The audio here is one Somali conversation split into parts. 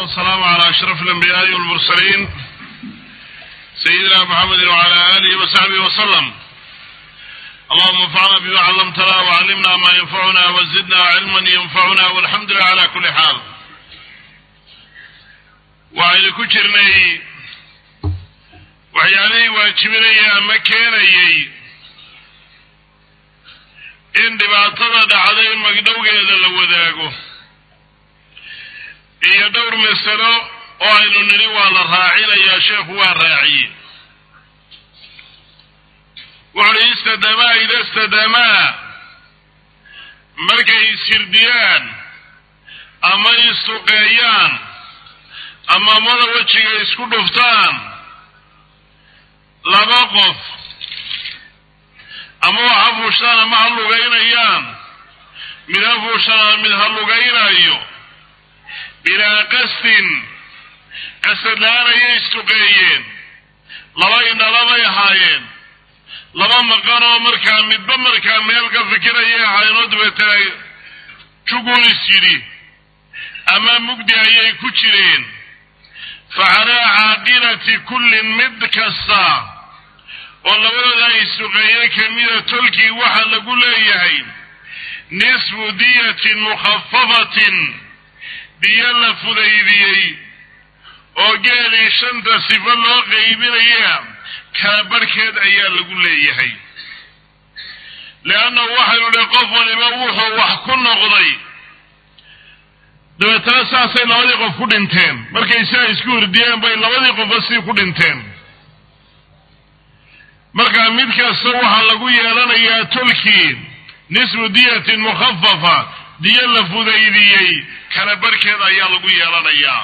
والسلام على أشرف الأنبياء والمرسلين سيدنا محمد وعلى آله وصحبه وسلم اللهم انفعنا بما علمتنا وعلمنا ما ينفعنا وزدنا علما ينفعنا والحمد لله على كل حال waxaynu ku jirnay waxyaalihii waajibinaya ama keenayey in dhibaatada dhacday magdhowgeeda la wadaago iyo dhowr masalo oo aynu nidhi waa la raacinayaa sheekhu waa raaciye wuxuuhi istadamaa ida istadamaa markay ishirdiyaan ama isuqeeyaan ama mada wejiga isku dhuftaan laba qof ama wax ha fuushaan ama ha lugaynayaan mid ha fuushaan ama mid ha lugaynayo bilaa qasdin qasad la-aan ayay istuqeeyeen laba indhalabay ahaayeen laba maqan oo markaa midba markaa meel ka fikirayay ahaayeen oo dabeetana jugulis yidhi ama mugdi ayay ku jireen fa calaa caaqilati kullin mid kasta oo labadooda isuqeeye kamida tolkii waxa lagu leeyahay nisfu diyatin mukhafafatin diyo la fudaydiyey oo geelii shanta sifo loo qaybinaya kala barhkeed ayaa lagu leeyahay leannahu waxaynu idhi qof waliba wuxuu wax ku noqday dabeetana saasay labadii qof ku dhinteen markay sidaa isku hurdiyeen bay labadii qofba sii ku dhinteen markaa mid kasta waxaa lagu yeelanayaa tolkii nisfu diyatin mukhafafa diyo la fudaydiyey kala barhkeed ayaa lagu yeelanayaa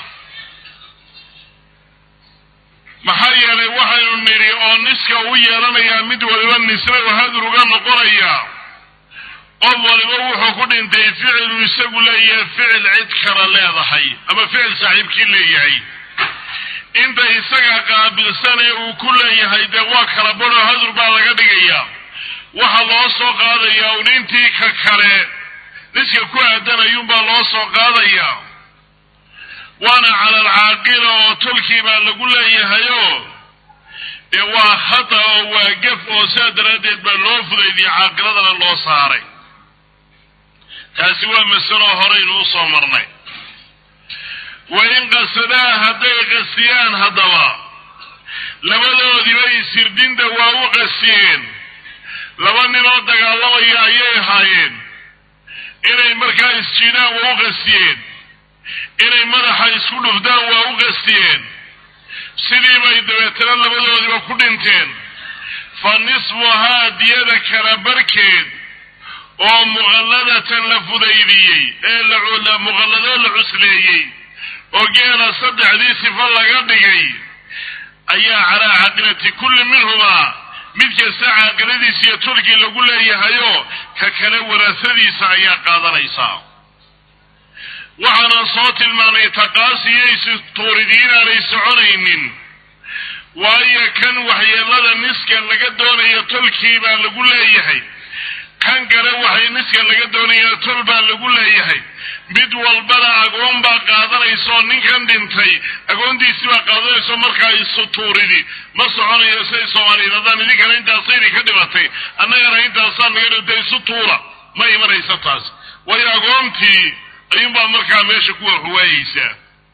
maxaa yeelay waxaynu nidhi oo niska u yeelanayaa mid waliba nisna hadur uga noqonaya qof waliba wuxuu ku dhintay ficilu isagu leeyahay ficil cid kala leedahay ama ficil saaxiibkii leeyahay inta isaga qaabilsan ee uu ku leeyahay dee waa kala badho hadur baa laga dhigayaa waxa loo soo qaadayaa un intii ka kale niska ku aadanayuunbaa loo soo qaadayaa waana cala alcaaqila oo tolkii baa lagu leeyahayoo dee waa khata oo waa gef oo saa daraaddeed baa loo fudaydiyey caaqiladana loo saaray taasi waa masalo horeynu u soo marnay wa in qasadaa hadday qasiyaan haddaba labadoodiiba isirdinta waa u qasiyeen laba ninoo dagaalamaya ayay ahaayeen inay markaa isjiidaan waa u qasiyeen inay madaxa isku dhufdaan waa u qasiyeen sidii bay dabeetana labadoodiiba ku dhinteen fa nisfuhaa diyada kala barkeed oo muqalladatan la fudaydiyey ee muqalladoo la cusleeyey oo geela saddexdii sifo laga dhigay ayaa calaa caaqilati kulli minhumaa mid kasta caaqiladiisa iyo tolkii lagu leeyahayoo ka kale warasadiisa ayaa qaadanaysaa waxaanan soo tilmaamay taqaasiyo istuuridi inaanay soconaynin waayo kan waxyeelada niska laga doonayo tolkii baa lagu leeyahay kan kale waxay niska laga doonaya tol baa lagu leeyahay mid walbana agoon baa qaadanaysa oo ninkan dhintay agoontiisii baa qaadanayso markaa isu tuuridi ma soconayo siday soomaaliyeed haddaan idinkana intaasayni ka dhibatay annagana intaasaa naga dhintay isu tuura ma imanaysa taas waayo agoontii ayuunbaa markaa meesha kuwa xuwaayeysaa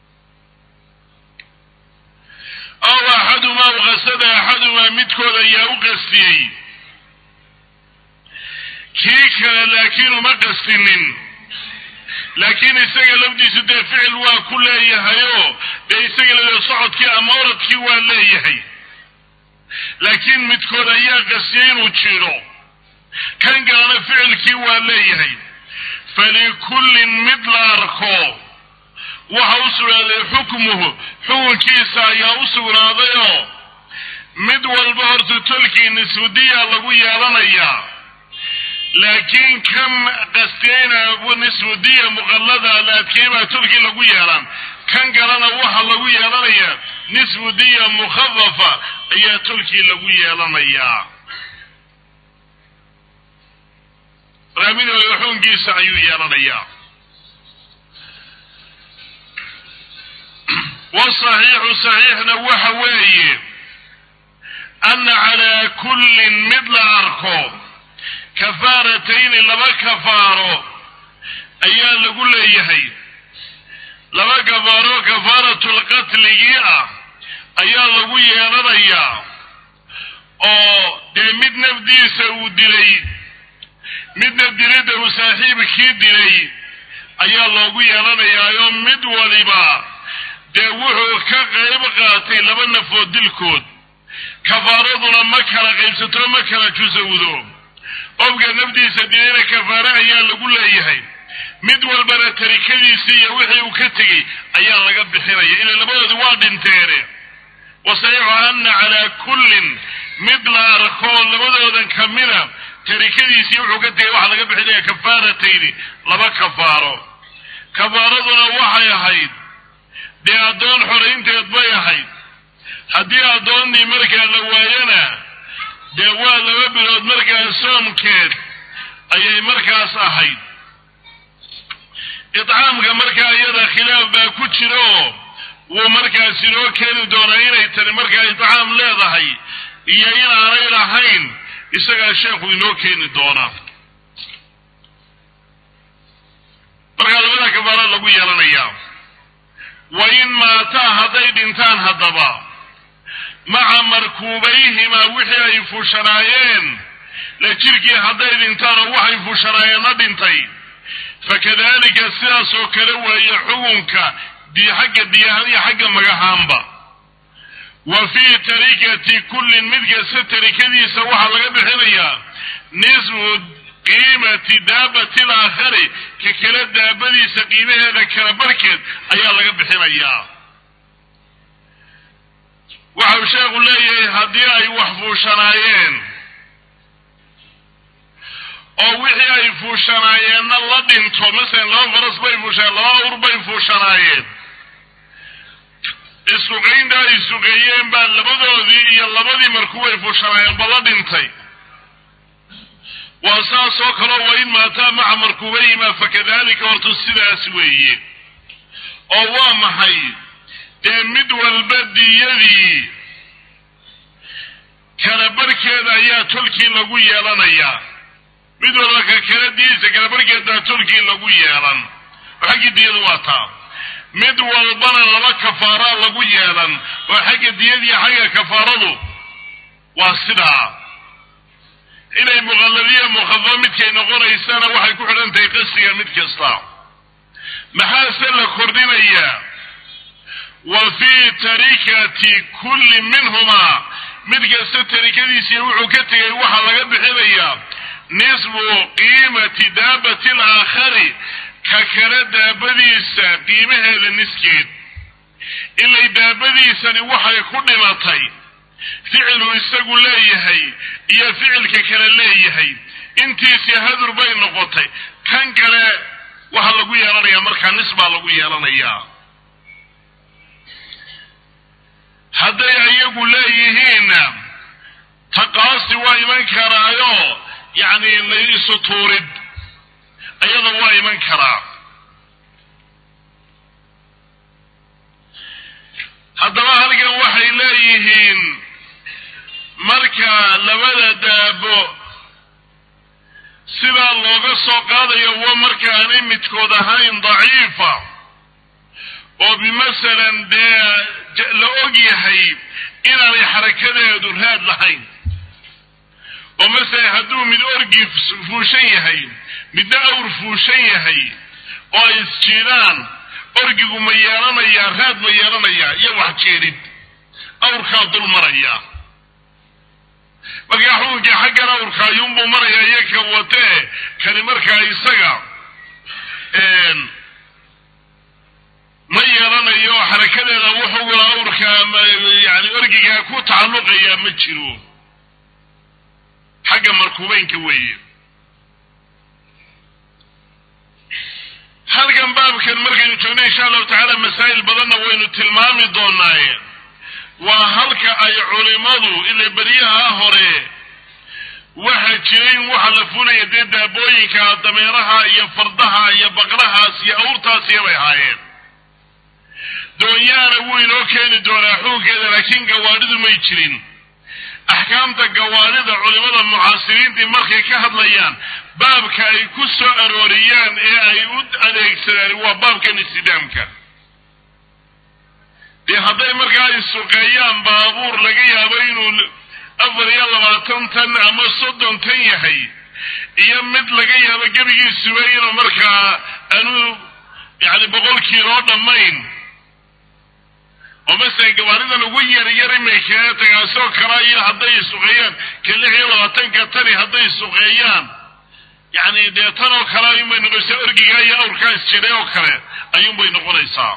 aw axadumaa uqasada axadumaa midkood ayaa u qastiyey kii kale laakiin uma qastinin laakiin isaga lafdiisu dee ficil waa ku leeyahayoo dee isaga la socodkii ama oradkii waa leeyahay laakiin midkood ayaa qastiyey inuu jiro kan kalena ficilkii waa leeyahay falikullin mid la arko waxa u sugnaaday xukmuhu xukunkiisa ayaa u sugnaadayoo mid walba horta tolkii nisfudiya lagu yeelanayaa laakiin kan qastiyeyna nisfudiya muqallada laadkeybaa tolkii lagu yeelan kan kalena waxa lagu yeelanayaa nisfudiya mukhafafa ayaa tolkii lagu yeelanayaa raamidooda xukunkiisa ayuu yeelanayaa wasaxiixu saxiixna waxa weeye anna calaa kullin mid la arko kafaaratayni laba kafaaro ayaa lagu leeyahay laba kafaaro kafaaratlqatligii ah ayaa lagu yeelanayaa oo dee mid nafdiisa uu dilay midna dilidda uu saaxiibkii dilay ayaa loogu yeelanayaayo mid waliba dee wuxuu ka qayb qaatay laba nafood dilkood kafaaraduna ma kala qaybsato ma kala jusawdo qofka nafdiisa dilayna kafaare ayaa lagu leeyahay mid walbana tarikadiisii iyo wixii uu ka tegey ayaa laga bixinaya ila labadoodi waa dhinteene wasaxiixu anna calaa kullin mid la arko labadoodan kamida tarikadiisii wuxuu ka tegay waxaa laga bixinaya kafaaratayni laba kafaaro kafaaraduna waxay ahayd dee addoon xoraynteed bay ahayd haddii addoonnii markaa la waayana dee waa laba bilood markaa soomkeed ayay markaas ahayd idcaamka markaa iyada khilaaf baa ku jira oo wuu markaas inoo keeni doonaa inay tani markaa idcaam leedahay iyo inaanay lahayn isagaa sheekhu inoo keeni doonaa markaa labada kafaara lagu yeelanayaa wa in maataa hadday dhintaan haddaba maca markuubayhimaa wixii ay fuushanaayeen la jirkii hadday dhintaan oo waxay fuushanaayeenna dhintay fakadalika sidaas oo kale weeye xukunka di xagga diyahan iyo xagga magahaanba wa fii tarikati kullin mid kasta tarikadiisa waxaa laga bixinayaa nisfu qiimati daabati alaakhari ka kale daabadiisa qiimaheeda kala barkeed ayaa laga bixinayaa waxau sheekhu leeyahay haddii ay wax fuushanaayeen oo wixii ay fuushanaayeenna la dhinto masalan laba faras bay fuushaneen laba awr bay fuushanaayeen isuqaynta ay suqeeyeen baa labadoodii iyo labadii markuu ay fuushanaayeen ba la dhintay waa saas oo kaleo wa in maataa maca markuubayhimaa fakadalika horta sidaas weeye oo waa maxay dee mid walba diyadii kala barkeeda ayaa tolkii lagu yeelanayaa mid walba ka kala diyadiisa kala barkeedaa tolkii lagu yeelan oo xaggii diyada waa taa mid walbana laba kafaaraa lagu yeelan oo xagga diyadiiyo xagga kafaaradu waa sidaa inay muqalladiya mukhafaf midkay noqonaysana waxay ku xidhan tahay qasiga mid kasta maxaase la kordhinayaa wa fii tarikati kulli minhumaa mid kasta tarikadiisii wuxuu ka tegay waxaa laga bixinayaa nisfu qiimati daabati alaakhari ka kale daabadiisa qiimaheeda niskeed ilay daabadiisani waxay ku dhimatay ficilu isagu leeyahay iyo ficilka kale leeyahay intiisii hadur bay noqotay kan kale waxaa lagu yeelanayaa markaa nis baa lagu yeelanayaa hadday ayagu leeyihiinna taqaasi waa iman karaayo yacni laysu tuurid ayada waa iman karaa haddaba halkan waxay leeyihiin marka labada daabo sidaa looga soo qaadayo wa markaanay midkood ahayn daciifa oo bimasalan dee la og yahay inaanay xarakadeedu raad lahayn oo masalan hadduu mid orgi fuushan yahay midna awr fuushan yahay oo ay isjiidaan orgigu ma yeelanayaa raad ma yeelanayaa iyo wax jeedhid awrkaa dul maraya markaa xukunkii xaggan awrka ayuunbuu marayaa iyo ka watee kani markaa isaga ma yeelanayo xarakadeeda wuxugula awrka yani orgigaa ku tacalluqayaa ma jiro xagga markuubeynka weeye halkan baabkan markaynu joogno insha allahu tacaala masaa'il badanna waynu tilmaami doonaaye waa halka ay culimadu ila beryaha hore waxa jiray in waxa la fulaya dee daabooyinka dameeraha iyo fardaha iyo baqrahaas iyo awrtaasiya bay ahaayeen sabiyaana wuu inoo keeni doonaa xukunkeeda laakiin gawaadhidu may jirin axkaamta gawaadhida culimada mucaasiriintii markay ka hadlayaan baabka ay ku soo arooriyaan ee ay u adeegsadaan waa baabkan istidaamka dee hadday markaa ay suqeeyaan baabuur laga yaabo inuu afar iyo labaatan tan ama soddon tan yahay iyo mid laga yaabo gebigiisuba inuu markaa aanu yani boqol kiiloo dhammayn oo masalan gawaaridan ugu yaryar imaykaa tagaasoo kala iyo hadday suqeeyaan ka lix iyo labaatanka tani hadday suqeeyaan yani dee tan oo kale ayuunbay noqonaysaa orgigaa iyo awrkaas jiray oo kale ayuunbay noqonaysaa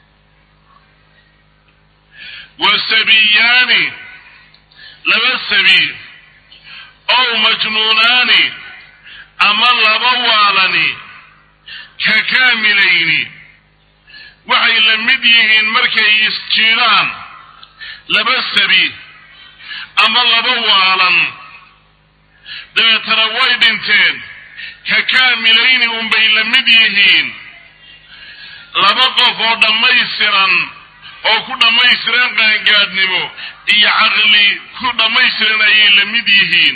wa sabiyaani laba sabi ow majnuunaani ama laba waalani ka kaamilayni waxay la mid yihiin markay isjiiraan laba sabi ama laba waalan dabeetana way dhinteen ka kaamilayni unbay la mid yihiin laba qof oo dhammaystiran oo ku dhammaystiran qaangaadhnimo iyo caqli ku dhammaystiran ayay la mid yihiin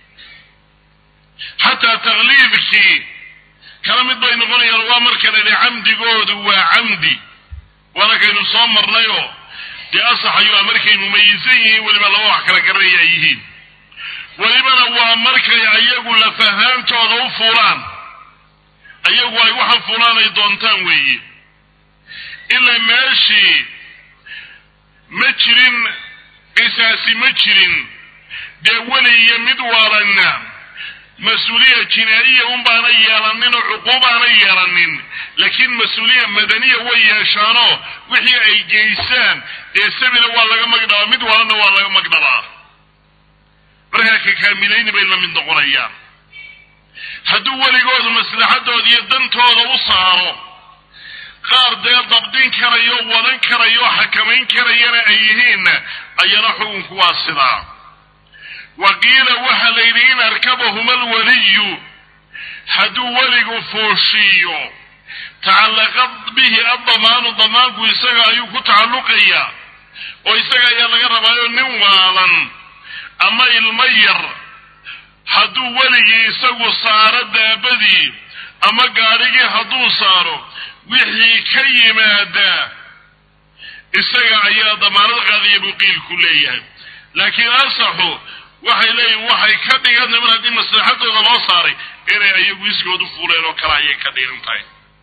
xataa takliidkii kala mid bay noqonayaan waa marka la yidhi camdigoodu waa camdi waana kaynu soo marnayoo dee asaxayo markay mumayisan yihiin weliba laba wax kala garanaya ay yihiin welibana waa markay ayagu lafahaantooda u fuulaan ayagu ay waxan fuulaan ay doontaan weeye ilaa meeshii ma jirin qisaasi ma jirin dee weli iyo mid waalanna mas-uuliya jinaa'iya un baana yeelanin oo cuquubaana yeelanin laakiin mas-uuliya madaniya way yeeshaanoo wixii ay geysaan dee sabina waa laga magdhabaa mid waalanna waa laga magdhabaa markaa ka kaamilayni bay la mid noqonayaan hadduu weligoodu maslaxadooda iyo dantooda u saaro qaar dee dabdin karayo wadan karayo xakamayn karayana ay yihiinna ayana xukunku waa sidaa wa qiila waxaa la yidhi in arkabahuma alwaliyu hadduu weligu fuushiiyo tacallaqad bihi addamaanu damaanku isaga ayuu ku tacalluqayaa oo isaga ayaa laga rabaayo nin waalan ama ilmo yar hadduu weligii isagu saaro daabadii ama gaadhigii hadduu saaro wixii ka yimaada isaga ayaa damaanad qaadaya buu qiilku leeyahay laakiin asaxu waxay leeyihin waxay ka dhigantay mar haddii maslaxadooda loo saaray inay ayagu iskood u fuuleen oo kale ayay ka dhigan tahay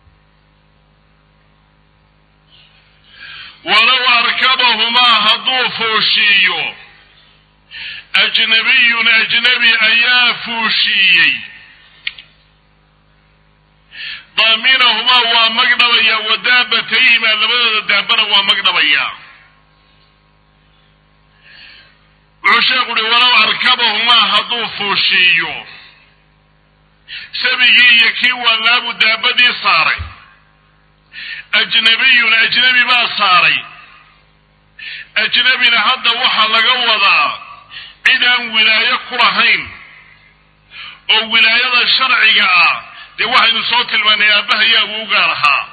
walow arkabahumaa hadduu fuushiiyo ajnabiyun ajnabi ayaa fuushiiyey daaminahumaa waa magdhabayaa wa daabatayhimaa labadooda daabana waa magdhabayaa wuxuu sheekhu uhi walow arkabahumaa hadduu fuushiiyo sabigii iyo kii wallaabu daabadii saaray ajnabiyun ajnabi baa saaray ajnabina hadda waxaa laga wadaa cid aan wilaayo ku lahayn oo wilaayada sharciga ah dee waxaynu soo tilmaanay aabbahayaa uu gaar ahaa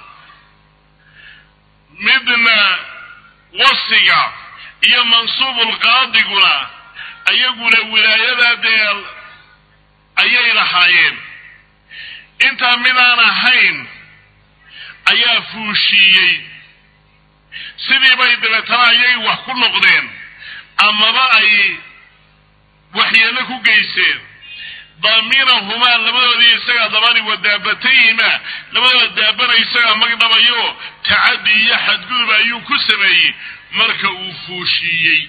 midna wasiga iyo mansuubulqaadiguna ayaguna wilaayadaa dee ayay lahaayeen intaa midaan ahayn ayaa fuushiiyey sidii bay dabeetana ayay wax ku noqdeen amaba ay waxyeello ku geyseen daaminahumaa labadoodii isagaa dabani wa daabatayhimaa labadooda daabana isagaa magdhabayo tacaddi iyo xadgudub ayuu ku sameeyey marka uu fuushiiyey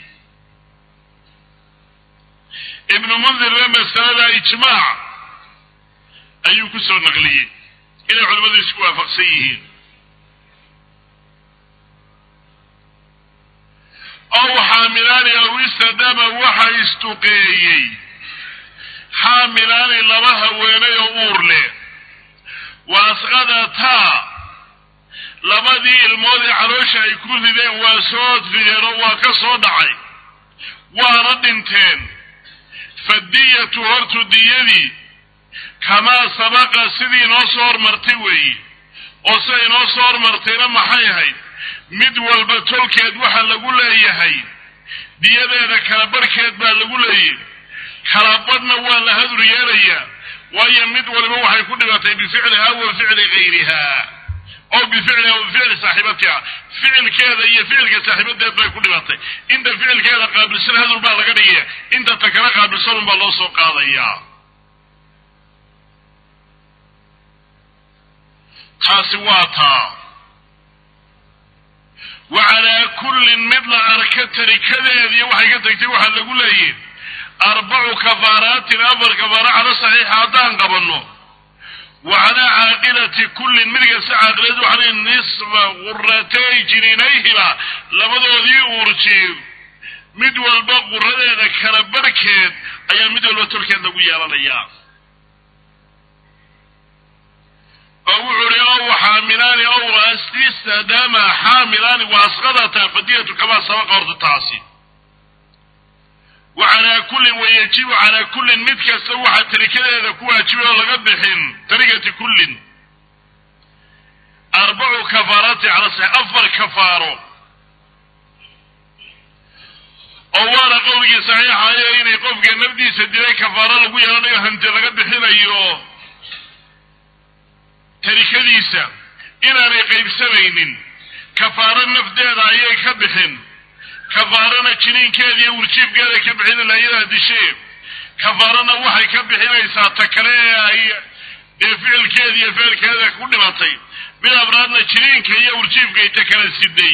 ibnu mundirna masalada ijmaac ayuu ku soo naqliyey inay culimmadu isku waafaqsan yihiin ow xaamilaani aw istadama waxa istuqeeyey xaamilaani laba haweenay oo uur leh wa asqadataa labadii ilmood ee caloosha ay ku rideen waa soo rideen oo waa ka soo dhacay waana dhinteen fadiyatu hortu diyadii kamaa sabaqa sidii inoo soo hormartay weeye oo sida inoo soo hormartayna maxay ahayd mid walba tolkeed waxaa lagu leeyahay diyadeeda kala barhkeed baa lagu leeyahy kala badhna waa la hadur yeelayaa waayo mid waliba waxay ku dhibatay bificliha wa ficli gayriha oo bificliha wa bificli saaxiibatiha ficilkeeda iyo ficilka saaxiibadeed bay ku dhibatay inta ficilkeeda qaabilsan hadur baa laga dhigaya inta ta kala qaabilsanun baa loo soo qaadayaa taasi waa taa wa calaa kullin mid la arka tarikadeediiyo waxay ka tagtay waxaa lagu leeyihi arbacu kafaaraatin afar kafaara cala saxiixa haddaan qabanno wa calaa caaqilati kullin mid kasta caaqilad waxaa nisfa quratay jininayhiba labadoodii uurjiir mid walba quradeeda kala barhkeed ayaa mid walba tolkeed lagu yeelanayaa oo wuxuu uhi ow xaamilaani ow astistadaama xaamilaani wa asqadata fadiyatu kamaa sabaqa horta taasi wa calaa kullin wayajibu calaa kullin mid kasta waxaa tarikadeeda ku waajibay oo laga bixin tarikati kullin arbacu kafaaraati cala sax afar kafaaro oo waana qowlgii saxiixayo inay qofka nafdiisa dilay kafaaro lagu yeelanayo hanti laga bixinayo tarikadiisa inaanay qaybsamaynin kafaaro nafdeeda ayay ka bixin kafaarana jiniinkeeda iyo wurjiibkeeda ka bixin ilaa iyadaa dishee kafaarana waxay ka bixinaysaa ta kale ee ay dee ficilkeeda iyo ficilkeeda ku dhimatay mid abraadna jiniinka iyo wurjiibkay ta kala siday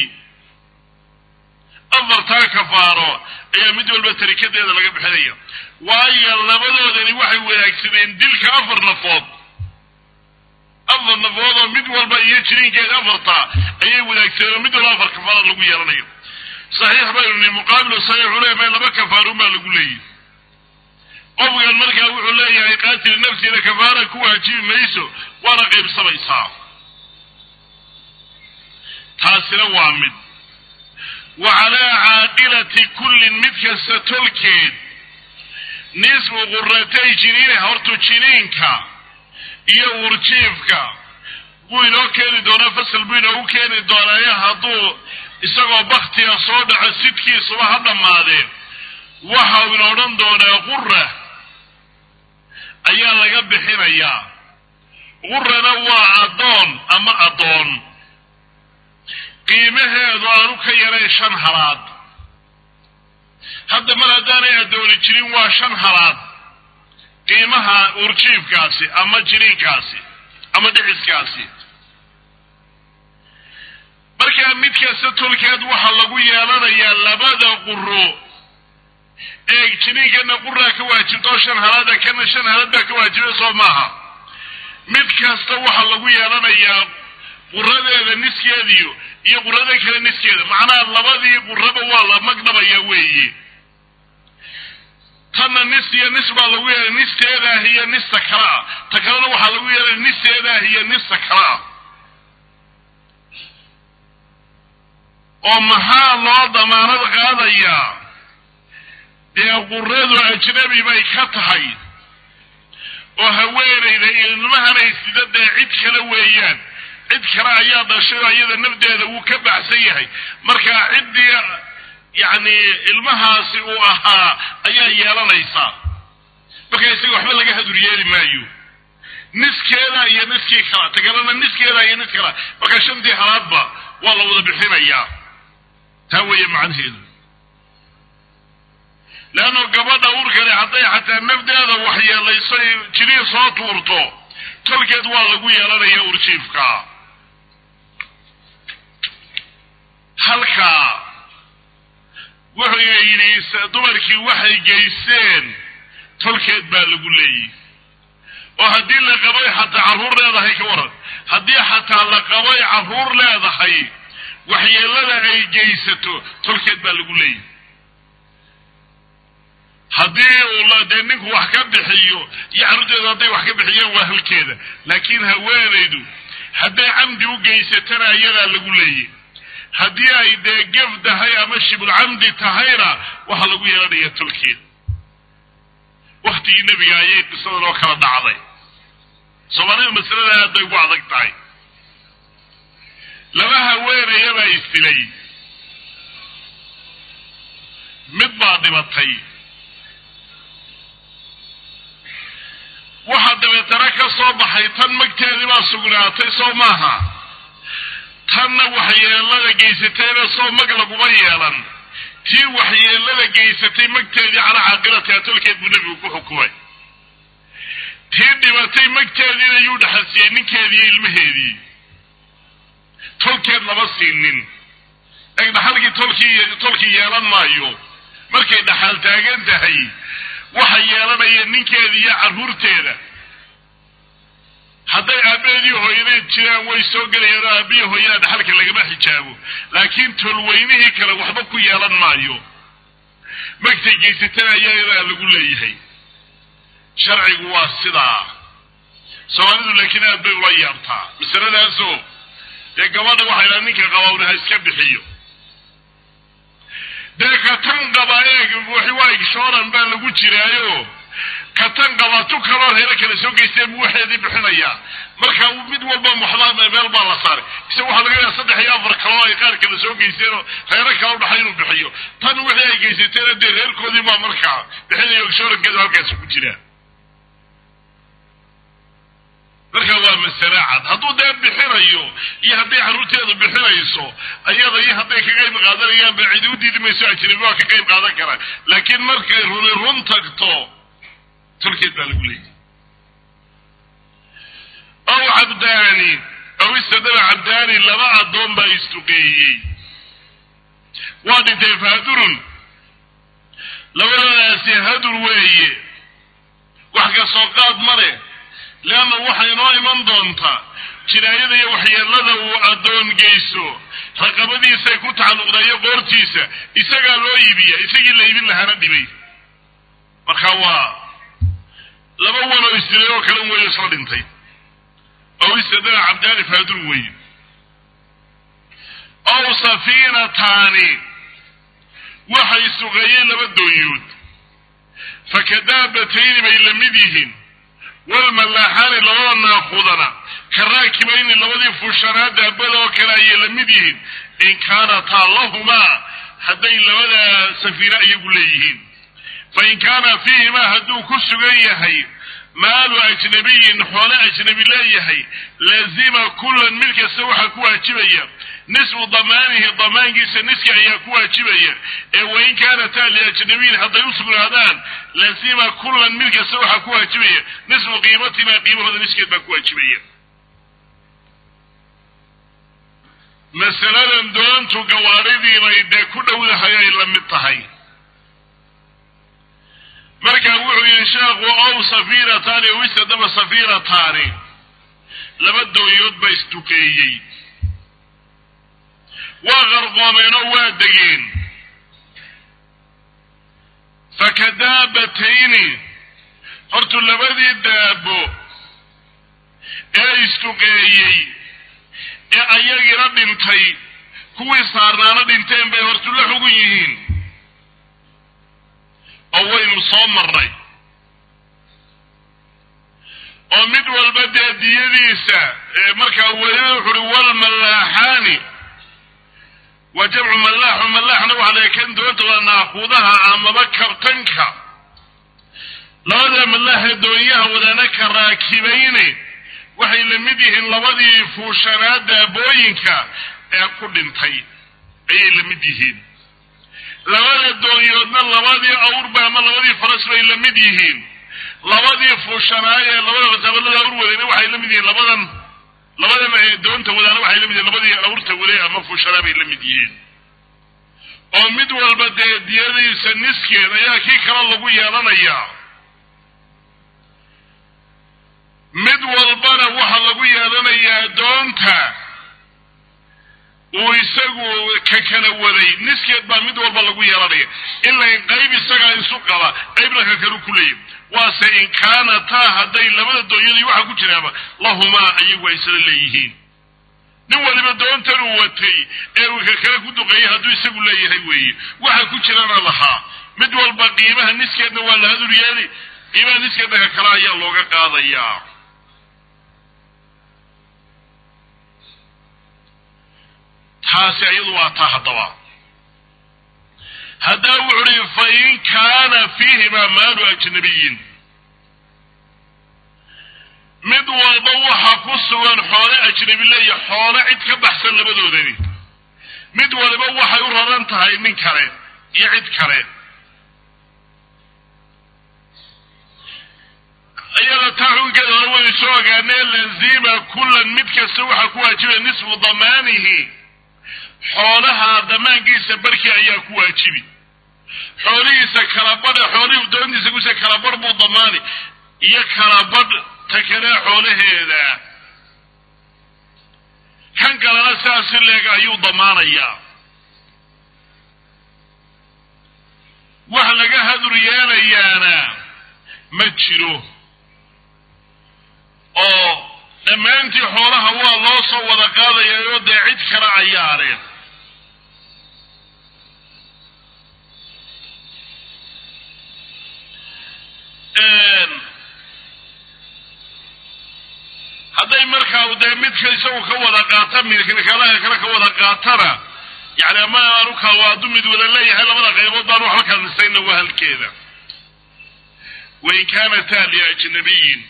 afartaa kafaaro ayaa mid walba tarikadeeda laga bixinaya waayo labadoodani waxay wanaagsadeen dilka afar nafood afar nafood oo mid walba iyo jiriinkeeda afartaa ayay wadaagsadeen oo mid walba afar kafaara lagu yeelanayo saxiix baynu ni muqaabilu saxiixu leeyahay laba kafaarun baa lagu leeyahy qofkan markaa wuxuu leeyahay qaatil nafsina kafaara ku waajibi mayso waana qaybsamaysaa taasina waa mid wa calaa caaqilati kullin mid kasta tolkeed nisfu quratay jiniina hortu jiniinka iyo urjiifka buu inoo keeni doonaa fasal buu inoogu keeni doonaayo hadduu isagoo baktiga soo dhaco sidkiisuba ha dhammaadee waxa uu ina odhan doonaa qura ayaa laga bixinayaa qurana waa addoon ama addoon qiimaheedu aanu ka yarayn shan halaad hadda mar haddaanay addooni jirin waa shan halaad qiimaha urjiifkaasi ama jiniinkaasi ama dhiciskaasi markaa mid kasta tolkeed waxaa lagu yeelanayaa labada quro ee jiniinkana quraa ka waajibta oo shan halaada kana shan halaad baa ka waajibay soo maaha mid kasta waxaa lagu yeelanayaa quradeeda niskeediyo iyo qurada kale niskeeda macnaha labadii quraba waa la magdhabaya weeye tanna nis iyo nis baa lagu yeelay nisteedaah iyo nista kale ah ta kalena waxaa lagu yeelay nisteedaah iyo nista kale ah oo maxaa loo damaanad qaadayaa dee quradu ajnabi bay ka tahay oo haweenayda ilmahanay sida dee cid kale weeyaan cid kale ayaa dhashay oo iyada nafdeeda wuu ka baxsan yahay marka ciddii yacni ilmahaasi uu ahaa ayaa yeelanaysaa marka isaga waxba laga hadur yeeli maayo niskeeda iyo niskii kala tagalana niskeeda iyo nis kala marka shantii halaadba waa la wada bixinayaa taa weeye macnaheedu leanno gabadha urkale hadday xataa nafdeeda waxyeelayso jiriin soo tuurto tolkeed waa lagu yeelanaya urjiifka halkaa wuxuu yidhi dumarkii waxay geysteen tolkeed baa lagu leeyihi oo haddii la qabay xataa carruur leedahay ka waran haddii xataa la qabay carruur leedahay waxyeelada ay geysato tolkeed baa lagu leeyihi haddii uu dee ninku wax ka bixiyo iyo carruurteedu hadday wax ka bixiyeen waa halkeeda laakiin haweenaydu hadday camdi u geysatana iyadaa lagu leeyihi haddii ay dee gef tahay ama shibulcamdi tahayna waxaa lagu yeelanaya tolkeed waktigii nebiga ayay qisadan oo kala dhacday soomaalida masalada aad bay ugu adag tahay laba haweenaya baa isdilay dilay mid baa dhibatay waxaa dabeetana ka soo baxay tan magteedii baa sugnaatay soo maaha tanna waxyeelada geysatayna soo mag laguma yeelan tii waxyeelada geysatay magteedii calaa caaqilatiha tolkeed buu nebigu ku xukumay tii dhibatay magteediina yuu dhaxalsiiyey ninkeediiyo ilmaheedii tolkeed lama siinin eg dhaxalkii tolkii tolkii yeelan maayo markay dhaxal taagan tahay waxa yeelanaya ninkeeda iyo carruurteeda hadday aabbaheedii hooyadeed jiraan way soo gelayaan oo aabbihi hooyada dhaxalka lagama xijaabo laakiin tolweynihii kale waxba ku yeelan maayo magtay geysatana ayadaa lagu leeyahay sharcigu waa sidaa soomaalidu laakiin aad bay ula yaabtaa masaladaasoo dee gabadha waxay dhaha ninka qabawna ha iska bixiyo dee katan qaba eeg waa igshooran baa lagu jiraayo katan qaba tu kaloo reero kale soo geysteen buu waxeedii bixinayaa marka mid walba muxdaa meel baa la saaray ise waxaa laga yaaa saddex iyo afar kaloo ay qaar kale soo geysteenoo reero kale u dhaxay inuu bixiyo tan wixii ay geysateena dee reerkoodii baa markaa bixinayo igshoorankeedu halkaasi ku jiraa marka waa masale cad hadduu dee bixinayo iyo hadday carruurteedu bixinayso ayada iyo hadday ka qayb qaadanayaan ba cidi u diidi mayso ajnabi waa ka qayb qaadan karaa laakiin markay runi run tagto tolkeed baa lagu leeyahy ow cabdaani ow istadaba cabdaani laba addoon baa istuqeeyey waa dhintay fahadurun labadadaasi hadur weeye wax ka soo qaad ma leh leanna waxay inoo iman doontaa jinaayada iyo waxyeelada uu addoon geysto raqabadiisay ku tacalluqda iyo qoortiisa isagaa loo iibiya isagii la iibin lahaana dhibay marka waa laba wanoo isdilay oo kale weeyo isla dhintay ow istadana cabdaani faadur weeye ow safiinataani waxay suqeeyeen laba doonyood fakadaabatayni bay la mid yihiin walmalaaxaani labada naaqudana ka raakibayni labadii fuushanaa daabada oo kale ayay la mid yihiin in kaanataa lahumaa hadday labadaa safiina iyagu leeyihiin fa in kaana fiihimaa hadduu ku sugan yahay maalu ajnabiyin xoole ajnabi leeyahay lazima kullan mid kasta waxaa ku waajibaya nisfu damaanihi damaankiisa niski ayaa ku waajibaya ee wain kaanataa liajnabiyin hadday u sugnaadaan lazima kullan mid kasta waxaa ku waajibaya nisfu qiimatimaa qiimahooda niskeed baa ku waajibaya masaladan doontu gawaaridiinay dee ku dhowdahay ay la mid tahay marka wuxuu yihi sheekhu ow safiinataani ow istadaba safiinataani laba doonyood baa istukeeyey waa qarqoomeen oo waa degeen fakadaabatayni hortu labadii daabo ee istuqeeyey ee ayagina dhintay kuwii saarnaana dhinteen bay hortu la xugun yihiin oo waynu soo marnay oo mid walba dee diyadiisa markaa weliba wuxu uhi walmalaaxaani waa jamcu mallaaxu mallaaxna waxaa la kan doonta waa naaquudaha amaba kabtanka labada mallaaxee doonyaha wadana ka raakibayne waxay la mid yihiin labadii fuushanaa daabooyinka ee ku dhintay ayay la mid yihiin labada doonyoodna labadii awrba ama labadii faras bay la mid yihiin labadii fuushanaay ee labada tabalada awr wadayna waxay la mid yihiin labadan labadan doonta wadaana waxay la mid yihiin labadii awrta waday ama fuushanaa bay la mid yihiin oo mid walba dee diyadiisa niskeed ayaa kii kale lagu yeelanayaa mid walbana waxaa lagu yeelanayaa doonta uu isagu ka kala waday niskeed baa mid walba lagu yeelanaya ilaa in qayb isagaa isu qaba qaybna ka kalu ku leeyahy waase in kaanataa hadday labada doonyadii waxaa ku jiraaba lahumaa iyagu ay isla leeyihiin nin waliba doontan uu watay ee uu ka kale ku duqeeyay hadduu isagu leeyahay weeye waxa ku jirana lahaa mid walba qiimaha niskeedna waa la hadur yeeli qiimaha niskeedna ka kale ayaa looga qaadayaa taasi iyadu waa taa haddaba haddaba wuxu uhi fain kaana fiihimaa maalu ajnabiyin mid walba waxaa ku sugan xoole ajnabi leeya xoole cid ka baxsan labadoodani mid waliba waxay u raran tahay nin kale iyo cid kale iyada taa xukunkeeda hore waynu soo ogaanee lazima kullan mid kasta waxaa ku waajibaya nisfu damaanihi xoolaha damaankiisa barkii ayaa ku waajibi xoolihiisa kalabadha xoolihii doontiisa kuse kalabadh buu damaani iyo kalabadh ta kale xoolaheeda kan kalena sidaasi leeg ayuu damaanayaa wax laga hadur yeelayaana ma jiro oo dhammaantii xoolaha waa loo soo wada qaadayaayoo dee cid kale ayaareen hadday markaa dee midka isagu ka wada qaata midkalaha kale ka wada qaatana yani ama aanu kala hadduu mid wada leeyahay labada qaybood baan waxba kala nisayna waa halkeeda wain kaanataa liajnabiyin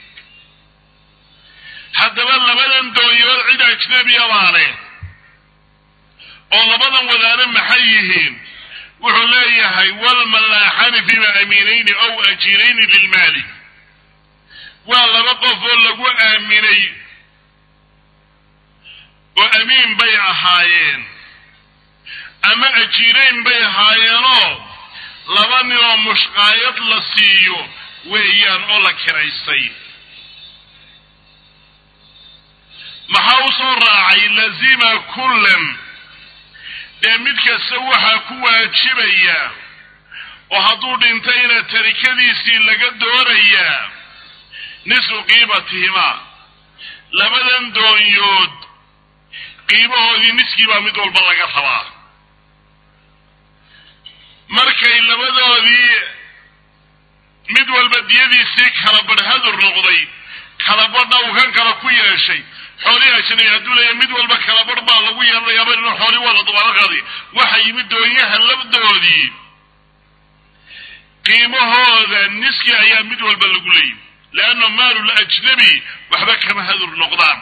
haddaba labadan doonyood cid ajnabiya baane oo labadan wadaane maxay yihiin wuxuu leeyahay walmalaaxani fima amiinayni ow ajiirayni lilmaali waa laba qof oo lagu aaminay oo amiin bay ahaayeen ama ajiirayn bay ahaayeenoo laba nin oo mushqaayad la siiyo weeyaan oo la kiraystay maxaa u soo raacay lazima kullan dee mid kasta waxaa ku waajibaya oo hadduu dhintayna tarikadiisii laga doonayaa nisfu qiimatihimaa labadan doonyood qiimahoodii niskii baa mid walba laga rabaa markay labadoodii mid walba diyadiisii kala badh hadur noqday kalabadha uu kan kale ku yeeshay xoolihii ajnabi hadduu leeya mid walba kalabadh baa lagu yeelanayaaba inu xoolii waa la dubaalo qaadi waxa yimid doonyaha labdoodii qiimahooda niski ayaa mid walba lagu leeyay leanna maalul ajnabi waxba kama hadur noqdaan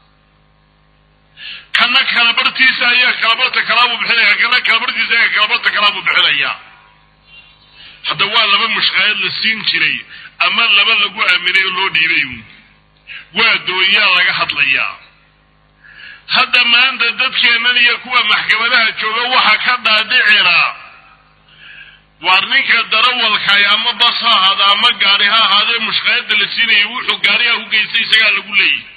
kana kalabarhtiisa ayaa kalabarhta kalaabuu bixinaya kana kalabarhtiisa ayaa kalabarhta kalaabuu bixinaya hadda waa laba mushqaayad la siin jiray ama laba lagu aaminay oo loo dhiibay waa doonyaa laga hadlayaa hadda maanta dadkeennan iyo kuwa maxkamadaha jooga waxa ka dhaadhicira waar ninka darawalkaay ama bas ha ahaada ama gaari ha ahaadee mushqaayadda la siinayay wuxuu gaariha u geystay isagaa lagu leeyahy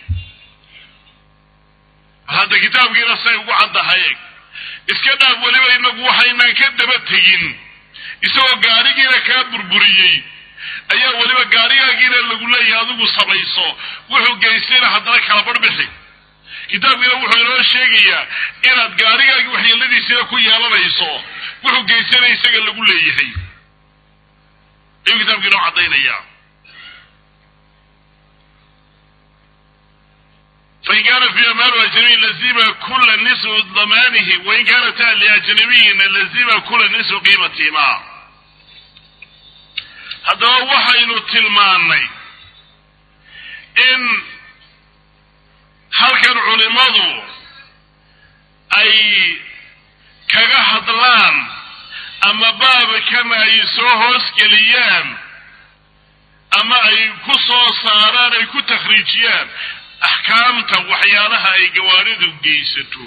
hadda kitaabkiina say ugu caddahay eg iska dhaaf weliba inagu waxaynaan ka daba tegin isagoo gaarigiina kaa burburiyey ayaa weliba gaarigaagiina lagu leeyahay adigu samayso wuxuu geystayna haddana kala barbixi kitaabkiina wuxuu inoo sheegayaa inaad gaarigaagii waxyeeladiisina ku yeelanayso wuxuu geystayna isaga lagu leeyahay ayuu kitaabki inoo caddaynaya fain kaana fiiha maalu ajnabiyin lazima kula nisfu damaanihi wain kaanata liajnabiyina lazima kula nisfu qiimatihima haddaba waxaynu tilmaannay in halkan culimadu ay kaga hadlaan ama baabkan ay soo hoosgeliyaan ama ay ku soo saaraan ay ku takhriijiyaan axkaamta waxyaalaha ay gawaaridu geysato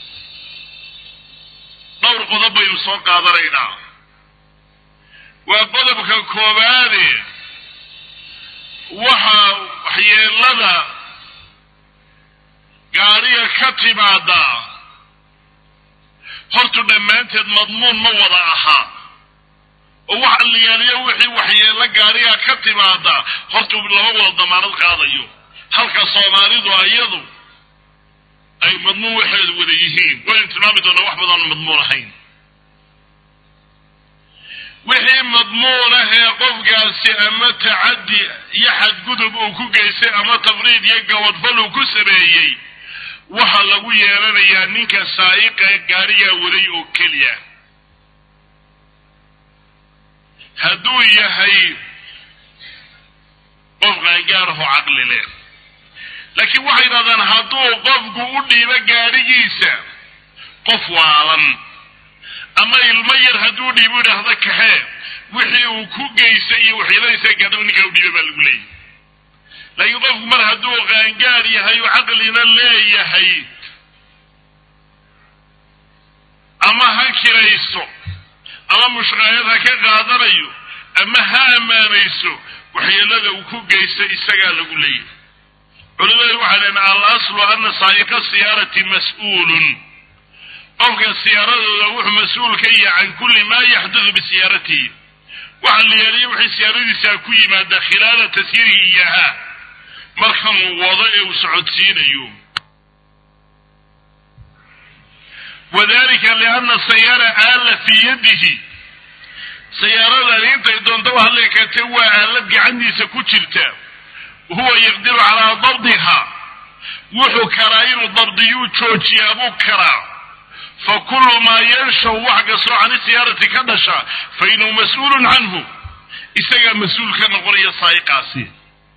dhowr qodob baynu soo qaadanaynaa waa qodobka koowaade waxa waxyeelada gaariga ka timaada hortu dhammaanteed madmuun ma wada aha oo waxa la yaaliyo wixii waxyeelo gaariga ka timaada hortu lama wada damaanad qaadayo halka soomaalidu iyadu ay madmuun waxeedu wada yihiin waynu tilmaami doonaa wax badan madmuun ahayn wixii madmuun ah ee qofkaasi ama tacaddi iyo xadgudub uu ku geystay ama tafriid iyo gabadfal uu ku sameeyey waxaa lagu yeelanayaa ninka saa'iqa gaarigaa waday oo keliya hadduu yahay qof qaangaaraho caqli leh laakiin waxay yidhahdaan hadduu qofku u dhiibo gaadhigiisa qof waalan ama ilmo yar hadduu dhiibo idhaahdo kaxee wixii uu ku geystay iyo waxyeeladiisa gaadhaba ninkaa u dhiiba baa lagu leeyahy laakiin qofku mar hadduu qaangaar yahay oo caqlina leeyahay ama ha kirayso ama mushqaayad ha ka qaadanayo ama ha ammaanayso waxyeelada uu ku geystay isagaa lagu leeyahy culimadu waxay dhaheen al aslu ana saa'iqa siyaarati mas-uulun qofka siyaaradooda wuxuu mas-uul ka yahay can kulli maa yaxdudu bisiyaaratihi waxa la yeeliya wixii siyaaradiisaa ku yimaada khilaala tasyiirihi iyaha markanuu wado ee uu socodsiinayo wadalika liana sayaara aala fii yadihi sayaaradan intay doonta wax leekatee waa aalad gacantiisa ku jirta huwa yaqdiru calaa dabdiha wuxuu karaa inuu dabdiyuu joojiyaa buu karaa fa kullu maa yanshaw wax kastoo cani siyaarati ka dhasha fa inahu mas-uulun canhu isagaa mas-uul ka noqonaya saa'iqaasi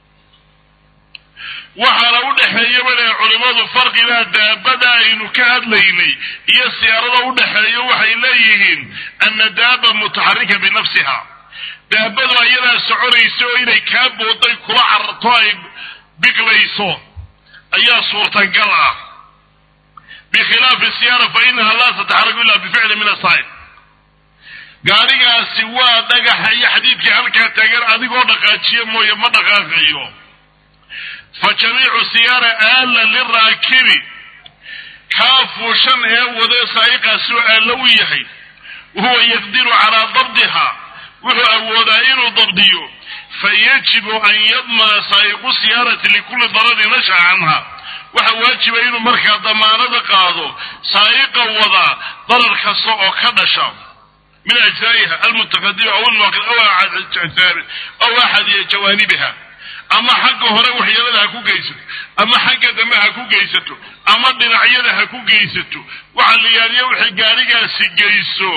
waxaana u dhexeeya bale culimmadu farqibaa daabada aynu ka hadlaynay iyo siyaarada u dhexeeyo waxay leeyihiin ana daaba mutaxarika binafsiha daabadu ayadaa soconaysa oo inay kaa booday kula cararto ay biglayso ayaa suurtagal ah bikhilaafi siyaara fa inaha laa tataxaraku illa bificli min asaa'ib gaadhigaasi waa dhagaxa iyo xadiidkii halkaa taagan adigoo dhaqaajiya mooye ma dhaqaaqayo fa jamiicu siyaara aala liraakibi kaa fuushan ee wado saa'iqaasoo aalla u yahay wahuwa yaqdiru calaa dabdiha wuxuu awoodaa inuu dabdiyo fa yajibu an yadmana saa'iqu siyaarati likulli daradin nasha canha waxa waajiba inuu markaa damaanada qaado saa'iqa wadaa darar kasta oo ka dhasha min ajzaa'iha almutaqadima aw almuaqid aw axad jawaanibiha ama xagga hore waxyeelada ha ku geysato ama xagga dambe ha ku geysato ama dhinacyada ha ku geysato waxa la yaaliya waxay gaarigaasi geyso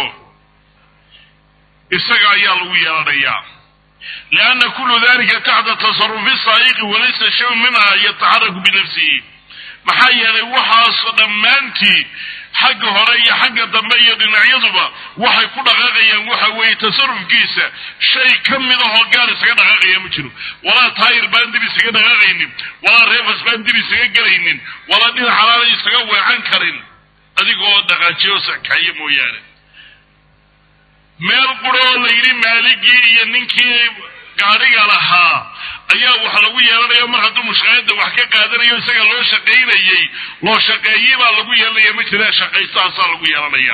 isaga ayaa lagu yeelanayaa lianna kullu dalika taxta tasarufi saa'iqi walaysa shayun minha yataxaraku binafsihi maxaa yeelay waxaasoo dhammaantii xagga hore iyo xagga dambe iyo dhinacyaduba waxay ku dhaqaaqayaan waxa weeye tasarufkiisa shay ka mid ahoo gaar isaga dhaqaaqaya ma jiro walaa taayir baan dib isaga dhaqaaqaynin walaa reefas baan dib isaga gelaynin walaa dhinac xalaala isaga weecan karin adigoo dhaqaajiyo sakayo mooyaane meel quro oo la yidhi maaligii iyo ninkii gaadhiga lahaa ayaa wax lagu yeelanayo mar hadduu mushqaayadda wax ka qaadanayo isaga loo shaqaynayey loo shaqeeyey baa lagu yeelanaya ma jira shaqaystahaasaa lagu yeelanaya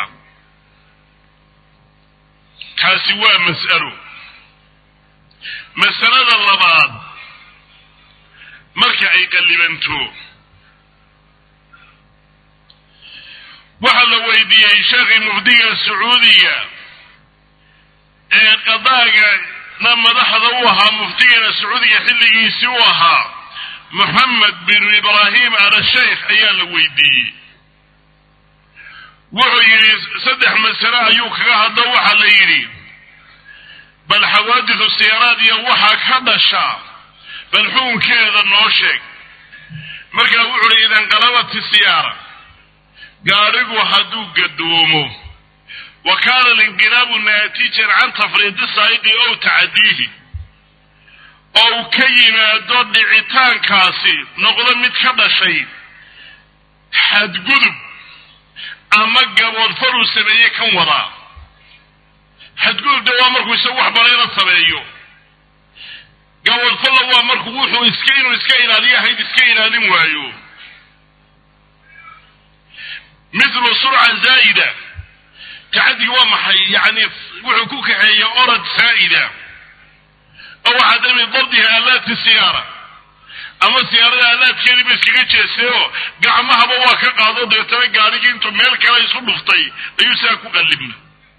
kaasi waa mas'alo masalada labaad marka ay qallibanto waxaa la weydiiyey sheekhii mufdiga sacuudiga ee qadaaga na madaxda u ahaa muftigana sacuudiga xilligiisii u ahaa moxamed binu ibraahim alasheikh ayaa la weydiiyey wuxuu yidhi saddex masale ayuu kaga hadlo waxaa la yidhi bal xawaadidu siyaaraad iyo waxaa ka dhasha bal xukunkeeda noo sheeg markaa wuxuu uhi idanqalabati siyaara gaadhigu hadduu gadoomo wa kaana alinqilaabu naatijan can tafriidi saa'iqi ow tacadiihi oo uu ka yimaado dhicitaankaasi noqdo mid ka dhashay xadgudub ama gaboodfar uu sameeyey kan wadaa xadgudubda waa markuu isagu wax bareera sameeyo gaboodfalla waa markuu wuxuu iska inuu iska ilaaliyo ahayd iska ilaalin waayo mithlu surca zaa'ida tacadigi waa maxay yani wuxuu ku kaxeeya orad saa'ida oo cadami dabdiha aalaati siyaara ama siyaarada aalaadkeediiba iskaga jeestay oo gacmahaba waa ka qaado deetana gaadhigii intuu meel kale isu dhuftay ayuu sidaa ku qallibna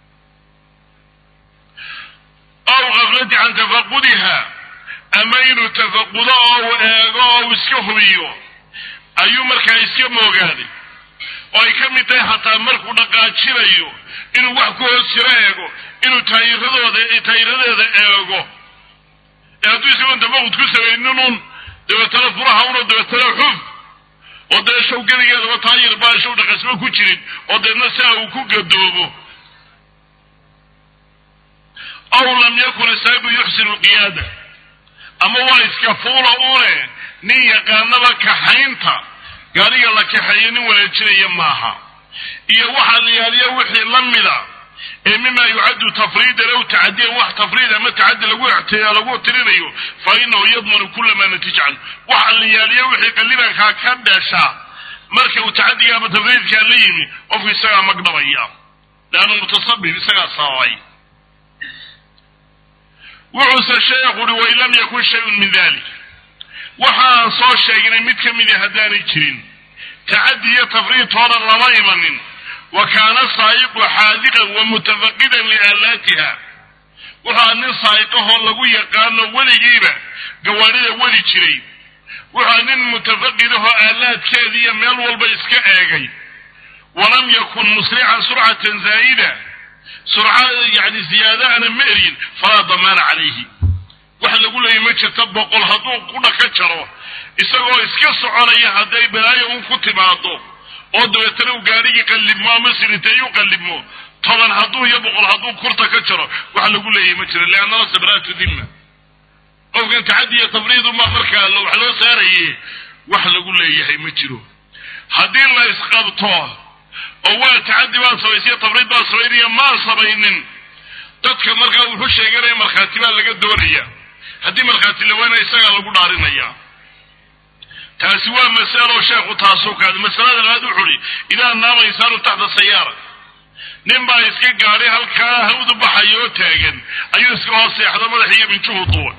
aw kaflati can tafaqudiha ama inuu tafaqudo oo uu eego oo uu iska hubiyo ayuu markaa iska moogaaday oo ay ka mid tahay xataa markuu dhaqaajinayo inuu wax ku hoos jiro eego inuu taayiradooda taayiradeeda eego ee hadduu isagoon dabaqud ku samayninun dabeetana furaha uno dabeetana xuf oo dee show geligeedaba taayir baa show dhaqasmo ku jirin oo deedna siaa uu ku gadoobo aw lam yakun isaagu yuxsinu lqiyaada ama waa iska fuula une nin yaqaanaba kaxaynta gaariga la kaxeeyo nin wanaajinaya maaha iyo waxaa la yaaliya wixii la mida ee mima yucaddu tafriidan aw tacadiyan wax tafriid ama tacadi lagu lagu tirinayo fa inahu yadmanu kula ma natija canhu waxaa la yaaliya wixii qalibankaa ka dhasha marka uu tacadiga ama tafriidkaa la yimi qofku isagaa magdhabaya leannu mutasabib isagaa sababay wuxuuse sheekhu uhi wain lam yakun shayun min dalik waxaan soo sheegnay mid ka midi haddaanay jirin tacadi iyo tafriid hore lama imanin wa kaana saa'iqu xaadiqan wa mutafaqidan liaalaatiha wuxua nin saa'iqahoo lagu yaqaano weligiiba gawaadhida weli jiray wuxua nin mutafaqidahoo aalaadkeeda iyo meel walba iska eegay walam yakun musrican surcatan zaa'ida surca yani ziyaadaana ma eryin falaa damaana calayhi waxa lagu leeyay ma jirta boqol hadduu qudha ka jaro isagoo iska soconaya hadday balaayo un ku timaado oo dabeetana uu gaadhigii qallibmo ama siriteeyu qallibmo toban hadduu iyo boqol hadduu kurta ka jaro waxa lagu leeyahy ma jiro liannala sabraatu dimma qofkan tacadi iyo tafriiduma markaa wax loo saaraye wax lagu leeyahay ma jiro haddii la isqabto oo waa tacadi baa samaysay tafriid baa samaynaya maan samaynin dadka markaa wuxuu sheeganaya markhaati baa laga doonaya haddii markhaati lawaana isagaa lagu dhaarinaya taasi waa masalo sheekhu taasoo kaada masalada labaad wuxu uhi idaa naama insaanu taxta sayaara nin baa iska gaadhay halkaa hawdu baxayo oo taagan ayuu iska hoos seexda madax iyo minjuhu duwan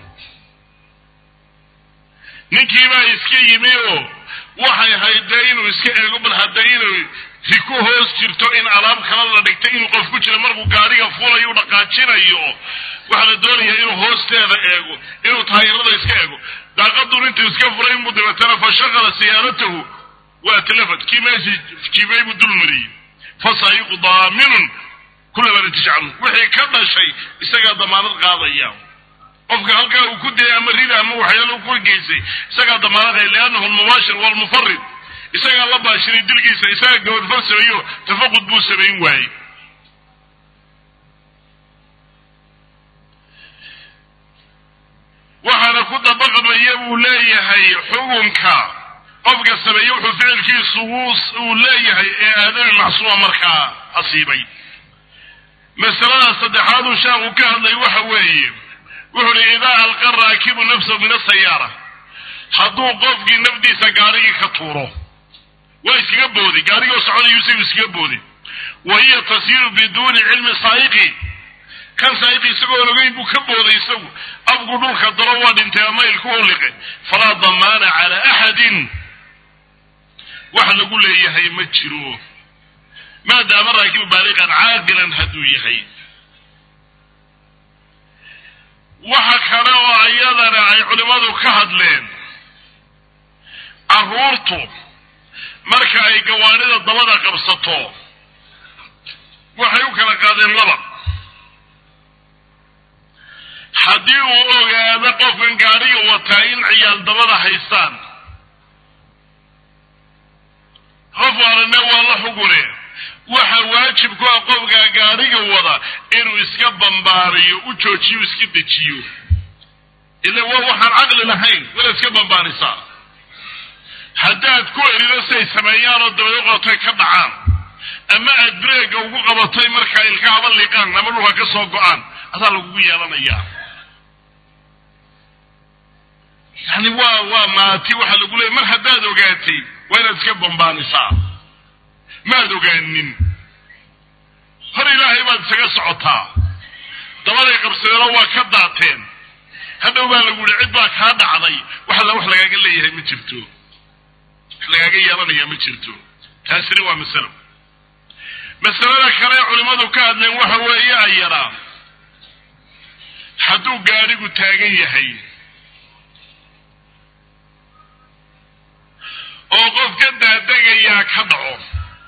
ninkii baa iska yimi oo waxay ahayd dee inuu iska eego bal hadda inuu si ku hoos jirto in alaab kala la dhigtay inuu qof ku jiro markuu gaadhiga fulayo u dhaqaajinayo waxaa la doonayaa inuu hoosteeda eego inuu taayirada iska eego daaqadun intuu iska furay inbuu dabeetana fa shaqala siyaaratahu waa talafad kii meeshii jibay buu dul mariyey fa saayiqu daaminun kulama natija canhu wixii ka dhashay isagaa damaanad qaadaya qofka halkaa uu ku dayay ama rida ama waxyaala ku geysay isagaa damaanad qaya liannahu almubaashir walmufarid isagaa la baashiray dilkiisa isagaa gabadfal sameeyo tafaqud buu samayn waayey waxaana ku dabaqmaya buu leeyahay xukunka qofka sameeye wuxuu ficilkiisu uu leeyahay ee aadami macsuuma markaa asiibay masalada saddexaaduu sheekhu ka hadlay waxa weeye wuxu uhi idaa alqa raakibu nafsahu min asayaara hadduu qofkii nafdiisa gaarigii ka tuuro waa iskaga booday gaarigoo soconayu isagu iskaga booday wa hiya tasiiru biduuni cilmi saa'iqi kan saa'iqi isagoon ogeyn buu ka booday isagu afku dhulka dalo waa dhintay ama ilku uliqe falaa damaana calaa axadin wax lagu leeyahay ma jiro maadaama raakibu baaliqan caaqilan hadduu yahay waxa kale oo iyadana ay culimmadu ka hadleen carruurtu marka ay gawaanida dabada qabsato waxay u kala qaadeen laba haddii uu ogaado qofkan gaadhiga wataa in ciyaal dabada haystaan qof walane waa la xugune waxa waajib ku ah qofkaa gaadhiga wada inuu iska bambaariyo u joojiyo iska dejiyo ila waa waxaan caqli lahayn wala iska bambaarisaa haddaad ku erido siay sameeyaanoo dabada qotay ka dhacaan ama aad breega ugu qabatay markaa ilkahaba liqaan ama dhulka ka soo go-aan adaa lagugu yeelanayaa yani waa waa maati waxaa lagu leeyay mar haddaad ogaatay waa inaad iska bambaanisaa maad ogaanin hor ilaahay baad isaga socotaa dabaday qabsadeenoo waa ka daateen hadhow baa lagu yihi cid baa kaa dhacday wax alla wax lagaaga leeyahay ma jirto wax lagaaga yeelanayaa ma jirto taasina waa masalo masalada kale culimmadu ka hadleen waxa weeye ayaraa hadduu gaadhigu taagan yahay oo qof ka daadegayaa ka dhaco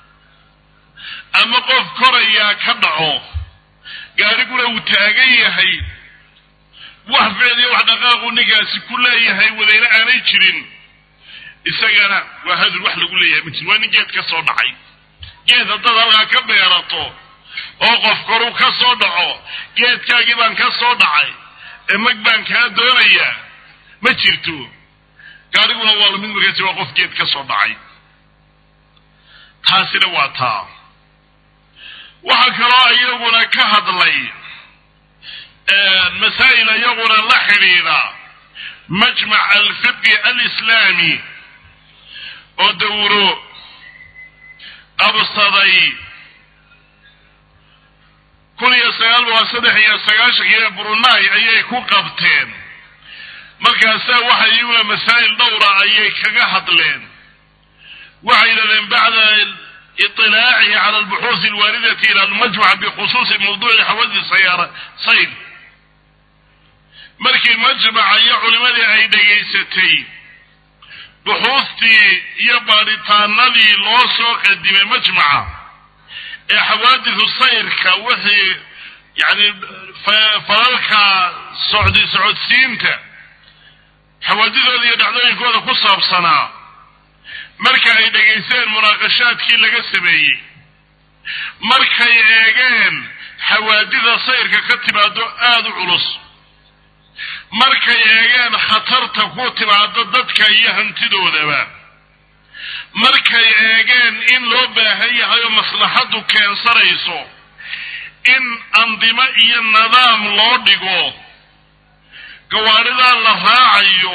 ama qof korayaa ka dhaco gaariguna uu taagan yahay wax ficliyo wax dhaqaaquu ninkaasi ku leeyahay wadayna aanay jirin isagana waa hadur wax lagu leeyahay ma jir waa nin geed ka soo dhacay geed haddaad halkaa ka beerato oo qof koruu ka soo dhaco geedkaagii baan ka soo dhacay ee mag baan kaa doonayaa ma jirto gaariguna waa lamid markaasi waa qof geed ka soo dhacay taasina waa taa waxaa kaloo iyaguna ka hadlay masaa'il iyaguna la xidhiidha majmac alfiqi alislaami oo dawro qabsaday kun iyo sagaal boqol saddex iyo sagaashankiiyo brunai ayay ku qabteen markaasa waxa iyaguna masaa'il dhowra ayay kaga hadleen waxay yidhahdeen bacda iطilaacihi cala albuxuusi alwaaridati ila almajmac bikhusuusi mawduuci xawadii sayaara sayl markii majmaca iyo culimadii ay dhegaysatay buxuustii iyo baadhitaanadii loo soo qadimay majmaca ee xawaadisu sayrka wixii yani falalka socdi socodsiinta xawaadidooda iyo dhacdooyinkooda ku saabsanaa marka ay dhegaysteen munaaqashaadkii laga sameeyey markay eegeen xawaadida sayrka ka timaado aada u culus markay eegeen khatarta ku timaado dadka iyo hantidoodaba markay eegeen in loo baahan yahay oo maslaxaddu keensanayso in andimo iyo nidaam loo dhigo gawaadhidaa la raacayo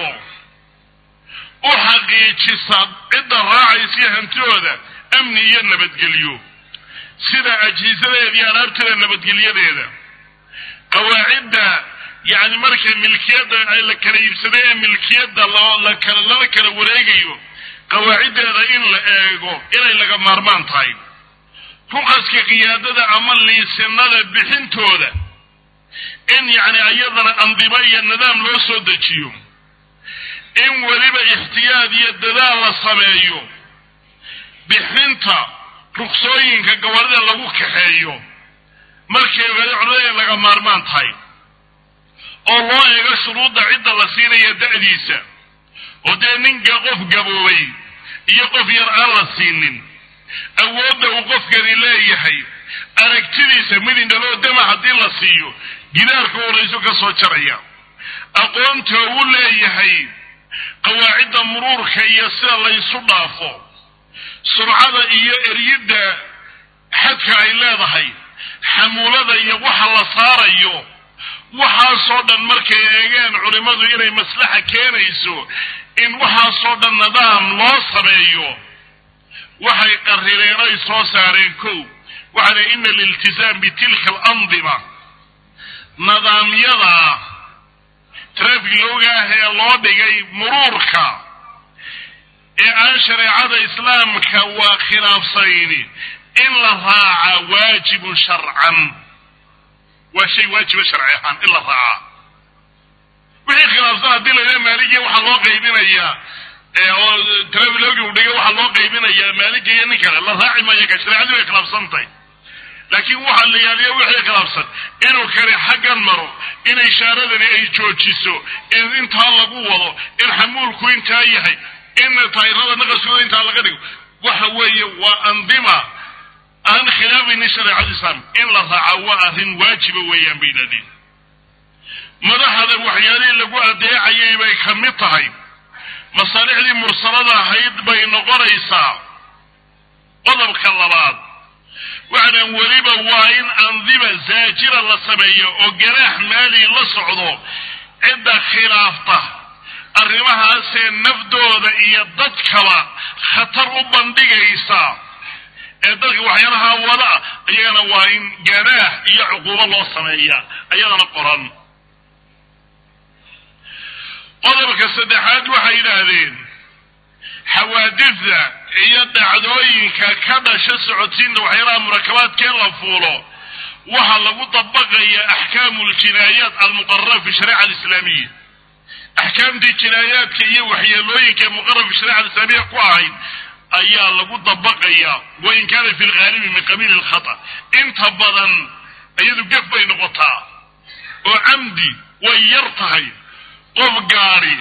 u xaqiijisa cidda raacaysa iyo hantidooda amni iyo nabadgelyo sida ajhisadeeda iyo alaabteeda nabadgelyadeeda qawaacidda yacni marka milkiyadda la kala iibsaday ee milkiyadda lakala lala kala wareegayo qawaaciddeeda in la eego inay laga maarmaan tahay ruqaska qiyaadada ama liisinada bixintooda in yacni iyadana andimo iyo nidaam loo soo dejiyo in weliba ixtiyaad iyo dadaal la sameeyo bixinta ruksooyinka gawadhida lagu kaxeeyo markay ogaada culimada in laga maarmaan tahay oo loo eego shuruudda cidda la siinaya da'diisa oo dee ninka qof gaboobay iyo qof yar aan la siinin awoodda uu qofkani leeyahay aragtidiisa midindhaloo dama haddii la siiyo gidaarka horayso ka soo jaraya aqoonta uu leeyahay qawaacidda muruurka iyo sida laysu dhaafo surcada iyo eryidda xadka ay leedahay xamuulada iyo waxa la saarayo waxaasoo dhan markay eegeen culimmadu inay maslaxa keenayso in waxaasoo dhan nidaam loo sameeyo waxay qarireen ay soo saareen kow waxaana ina aliltizaam bitilka alandima nidaamyada trafig loogaah ee loo dhigay muruurka ee aan shareecada islaamka waa khilaafsayni in la raaca waajibun sharcan waa shay waajiba sharci ahaan in la raacaa wixii khilaafsan haddii laydhaha maaligiya waxaa loo qaybinayaa oo trafilogi u dhigay waxaa loo qaybinayaa maaliga iyo nin kale la raaci maayo ka shareecadii way khilaafsantahay laakiin waxaa la yaaliya wixii khilaafsan inuu kale xaggan maro in ishaaradani ay joojiso in intaa lagu wado in xamuulku intaa yahay in tayrada naqaskooda intaa laga dhigo waxa weeye waa andima aan khilaafaynin shareecada islaam in la raaca waa arrin waajiba weeyaan bay yidhahdeen madaxda waxyaalihii lagu adeecayay bay ka mid tahay masaalixdii mursalada ahayd bay noqonaysaa qodobka labaad waxaan weliba waa in andima zaajira la sameeyo oo ganaax maali la socdo cidda khilaafta arrimahaasee nafdooda iyo dadkaba khatar u bandhigaysa ee dadka waxyaalaha wada iyagana waa in ganaax iyo cuquubo loo sameeya iyadana qoran qodobka saddexaad waxay yidhaahdeen xawaadifda iyo dhacdooyinka ka dhasha socodsiinta waxyaalaha murakabaadkee la fuulo waxaa lagu dabaqaya axkaamu ljinaayaat almuqarara fi shariica alislaamiya axkaamtii jinaayaadka iyo waxyeelooyinka muqarabka shareecada islaamiya ku ahayd ayaa lagu dabaqaya wain kaana fi lghaalibi min qabiili lkhata inta badan iyadu gef bay noqotaa oo camdi way yar tahay qof gaadi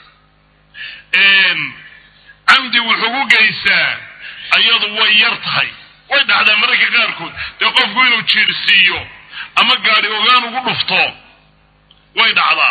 camdi wuxuu ku geysaa iyadu way yar tahay way dhacdaa mararka qaarkood dee qofku inuu jiirsiiyo ama gaadi ogaan ugu dhufto way dhacdaa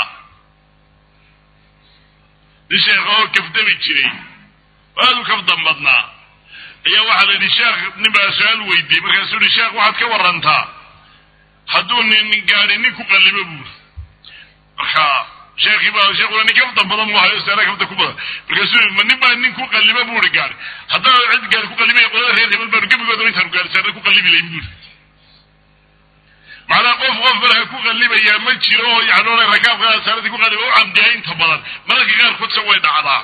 nin sheekh oo kafdami jiray aada u kafdan badnaa ayaa waxaa la yidhi sheekh nin baa su-aal weydiiyey markaasuu yihi sheekh waxaad ka warantaa hadduu nin gaadi nin ku qallibo buuri marka sheekii baa sheekuna nin kafdan badan mu hayo seera kafdan ku badan markaasuu yii ma nin baa nin ku qallibo buuri gaari haddana cid gaari ku qallibaya qolada reer hebel baanu gebigooda intaanu gaari seera ku qallibi layn buuri macnaha qof qof malaha ku qallibayaa ma jiro oo yani ona rakaabka saaradii ku qalliba u camdiya inta badan mararka qaarkoodse way dhacdaa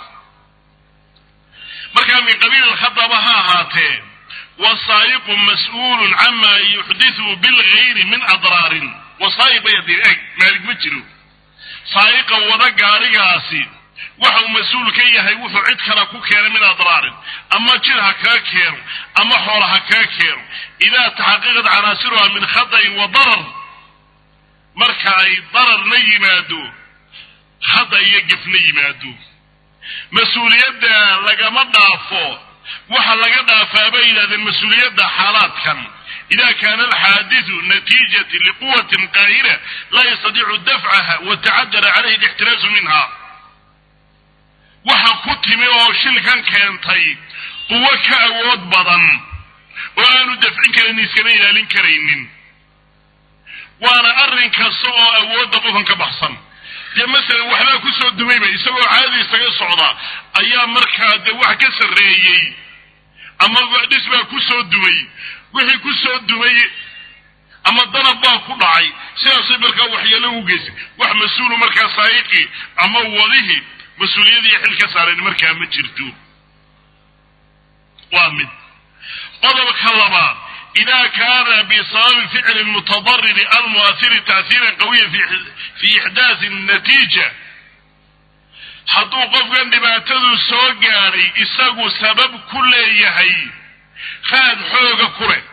markaa min qabiil alkhadaba ha ahaatee wasaayiqu mas-uulun cama yuxdithu bilgayri min adraarin wasaayiq bay hadii eg maalig ma jiro saayiqa wada gaarigaasi waxa uu mas-uul ka yahay wuxuu cid kale ku keenay min adraarin ama jir ha kaa keeno ama xoola ha kaa keeno idaa taxaqiqat canaasiruha min khadain wa darar marka ay dararna yimaado khada iyo gefna yimaado mas-uuliyadda lagama dhaafo waxa laga dhaafaa bay yidhahdeen mas-uuliyadda xaalaadkan ida kaana alxaadiثu natiijati liquwatin qaahira laa yastadiicu dafcaha watacadara calayhi lixtiraasu minha waxa ku timi oo shilkan keentay quwo ka awood badan oo aanu dafcin karin iskana ilaalin karaynin waana arrin kasta oo awoodda qofkan ka baxsan dee masalan waxbaa ku soo dumayba isagoo caadi isaga socda ayaa markaa dee wax ka sarreeyey ama dhis baa ku soo dumay wixii ku soo dumay ama danab baa ku dhacay sidaasay markaa waxyeelo u geysay wax mas-uulu markaa saayiqii ama wadihii mas-uuliyadii xil ka saareen markaa ma jirto waa mid qodobka labaad ida kaana bisababi ficli mutadariri almu'ahiri ta'hiiran qawiya fi ixdaasi natiija hadduu qofkan dhibaatadu soo gaadhay isagu sabab ku leeyahay raad xooga ku leh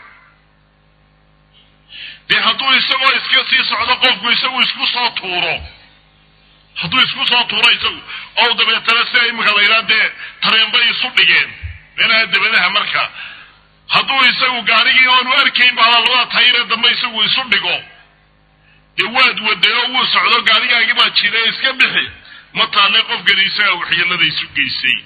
dee hadduu isagoo iska sii socdo qofku isagu isku soo tuuro hadduu isku soo tuuro isagu oo dabeetana sida imika la yidhaha dee tareenbay isu dhigeen meelaha dabadaha marka hadduu isagu gaarigii oonu arkayn baa labada tayire dambe isagu isu dhigo dee waad waday oo wuu socdo gaarigaagii baa jira iska bixi ma taale qofkani isaga waxyeelada isu geysay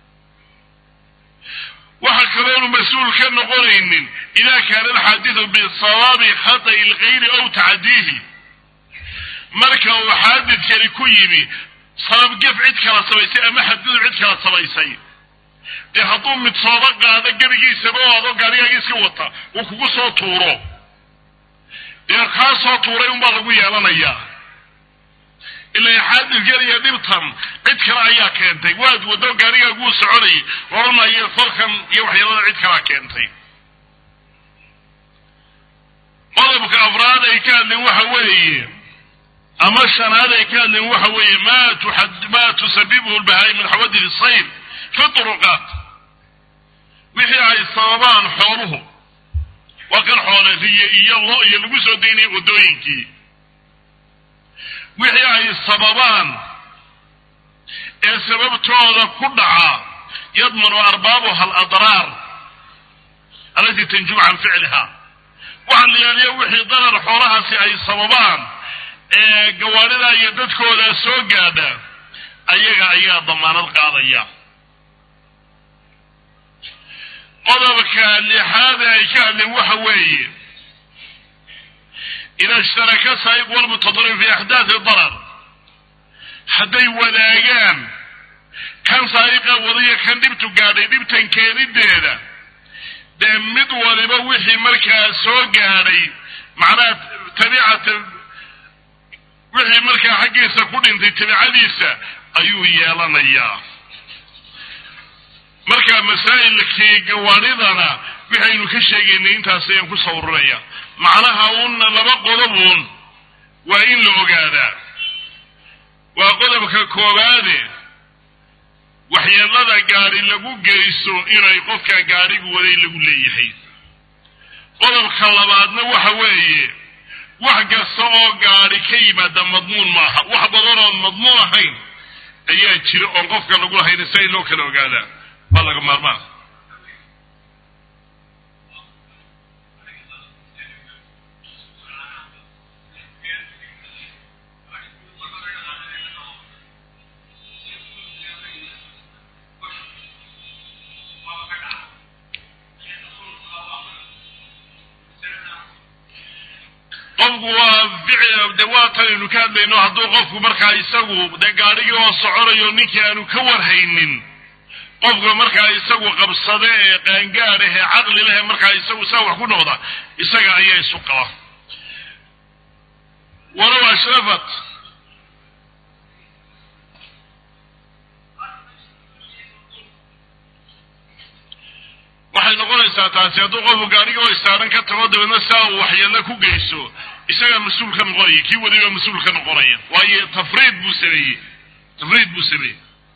waxa kaloonu mas-uul ka noqonaynin ida kaana alxaadidu bisababi khata'i lgayri aw tacdiihi marka uu xaadidkani ku yimi sabab gef cid kala samaysay ama xadgudub cid kala samaysay dee hadduu mid sooba qaado gebigiisaba oo adoo gaarigaagi iska wata uu kugu soo tuuro dee kaa soo tuuray unbaa lagu yeelanayaa ilaa xaadidkan iyo dhibtan cid kale ayaa keentay waad wado gaarigaaguu soconayay oranayo falkan iyo waxyeelada cid kalea keentay qodobka afraad ay ka hadleen waxa weeye ama shanaad ay ka hadleen waxa weeye ma ma tusabibuhu lbahaai min xawadid sayr fi turuqaat wixii ay sababaan xooluhu waa kan xoole riye iyo lo iyo lagu soo daynaya waddooyinkii wixii ay sababaan ee sababtooda ku dhaca yadmanu arbaabuha aladraar alatii tanjub can ficliha waxa la yaaliya wixii darar xoolahaasi ay sababaan ee gawaarida iyo dadkooda soo gaadha ayaga ayaa damaanad qaadaya qodobka lixaad ay ka hadleen waxa weeye ida ishtaraka saayiq walmutadarir fi axdaati darar hadday wadaagaan kan saayiqa wadaya kan dhibtu gaadhay dhibtan keenideeda dee mid waliba wixii markaa soo gaadhay macnaha tabicata wixii markaa xaggiisa ku dhintay tabicadiisa ayuu yeelanayaa marka masaa'ilkii gawaadhidana waxaynu ka sheegaynay intaas ayaan ku sawirunaya macnaha uuna laba qodobuun waa in la ogaadaa waa qodobka koowaade waxyeelada gaadhi lagu geysto inay qofka gaadhigu waday lagu leeyahay qodobka labaadna waxa weeye wax kasta oo gaadhi ka yimaada madmuun maaha wax badan oon madmuun ahayn ayaa jira oon qofka lagu lahayn si ay loo kala ogaadaa waa laga maarmaan qofku waa ficil de waa tanaynu ka hadlayno hadduu qofku markaa isagu dee gaadhigii oo soconayo ninkii aanu ka warhaynin qofka markaa isagu qabsade ee qaangaad ah ee caqli leh ee markaa isagu saa wax ku noqda isaga ayaa isu qaba walow ashrafat waxay noqonaysaa taasi hadduu qofku gaadhigii oo istaaran ka tago dabeedna saa uu waxyeello ku geysto isagaa mas-uul ka noqonaya kii wadiba mas-uul ka noqonaya waayo tafriid buu sameeyey tafriid buu sameeyey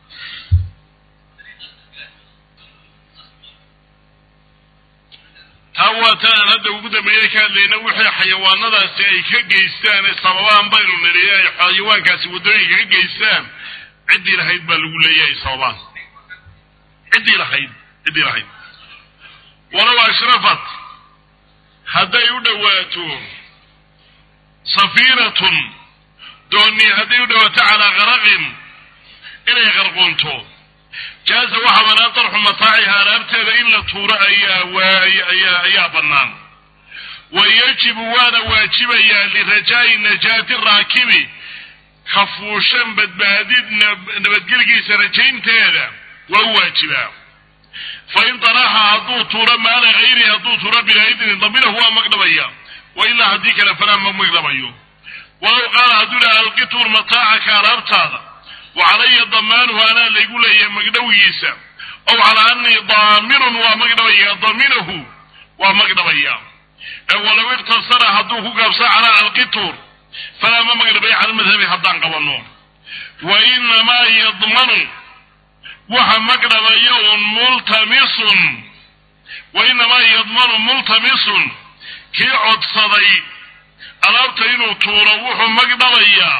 taa waa ta aan hadda ugu dambeeye ka hadlayna wixii xayawaanadaasi ay ka geystaan ee sababaan baynu nidhi ay xayawaankaasi waddooyinka ka geystaan ciddii lahayd baa lagu leeyahay sababaan ciddii lahayd ciddii lahayd walow ashrafat hadday u dhowaato safiinatun dooni hadday u dhowaato calaa qaraqin inay qarqoonto jaaza waxaa banaan darxu mataaciha alaabteeda in la tuuro ayaa ayaa ayaa bannaan wa yajibu waana waajibayaa lirajaa'i najaati raakibi kafuushan badbaadid nabadgelgiisa rajaynteeda waa u waajibaa fain daraxa hadduu tuuro maala hayrihi hadduu tuuro bilaa idnin daminahu waa magdhabaya wa ilaa haddii kale falaa ma magdhabayo walow qaala hadduu dhaha alqituur mataacaka alaabtaada wa calaya damaanuhu anaa laygu leeyahay magdhowgiisa ow calaa anii daaminun waa magdhabaya daminahu waa magdhabaya ee walow iktasara hadduu ku gaabsa calaa alqituur falaa ma magdhabaya cala madhabi haddaan qabanno wa inamaa yadmanu waxa magdhabaya un multamisun wa inamaa yadmanu multamisun kii codsaday alaabta inuu tuuro wuxuu magdhabayaa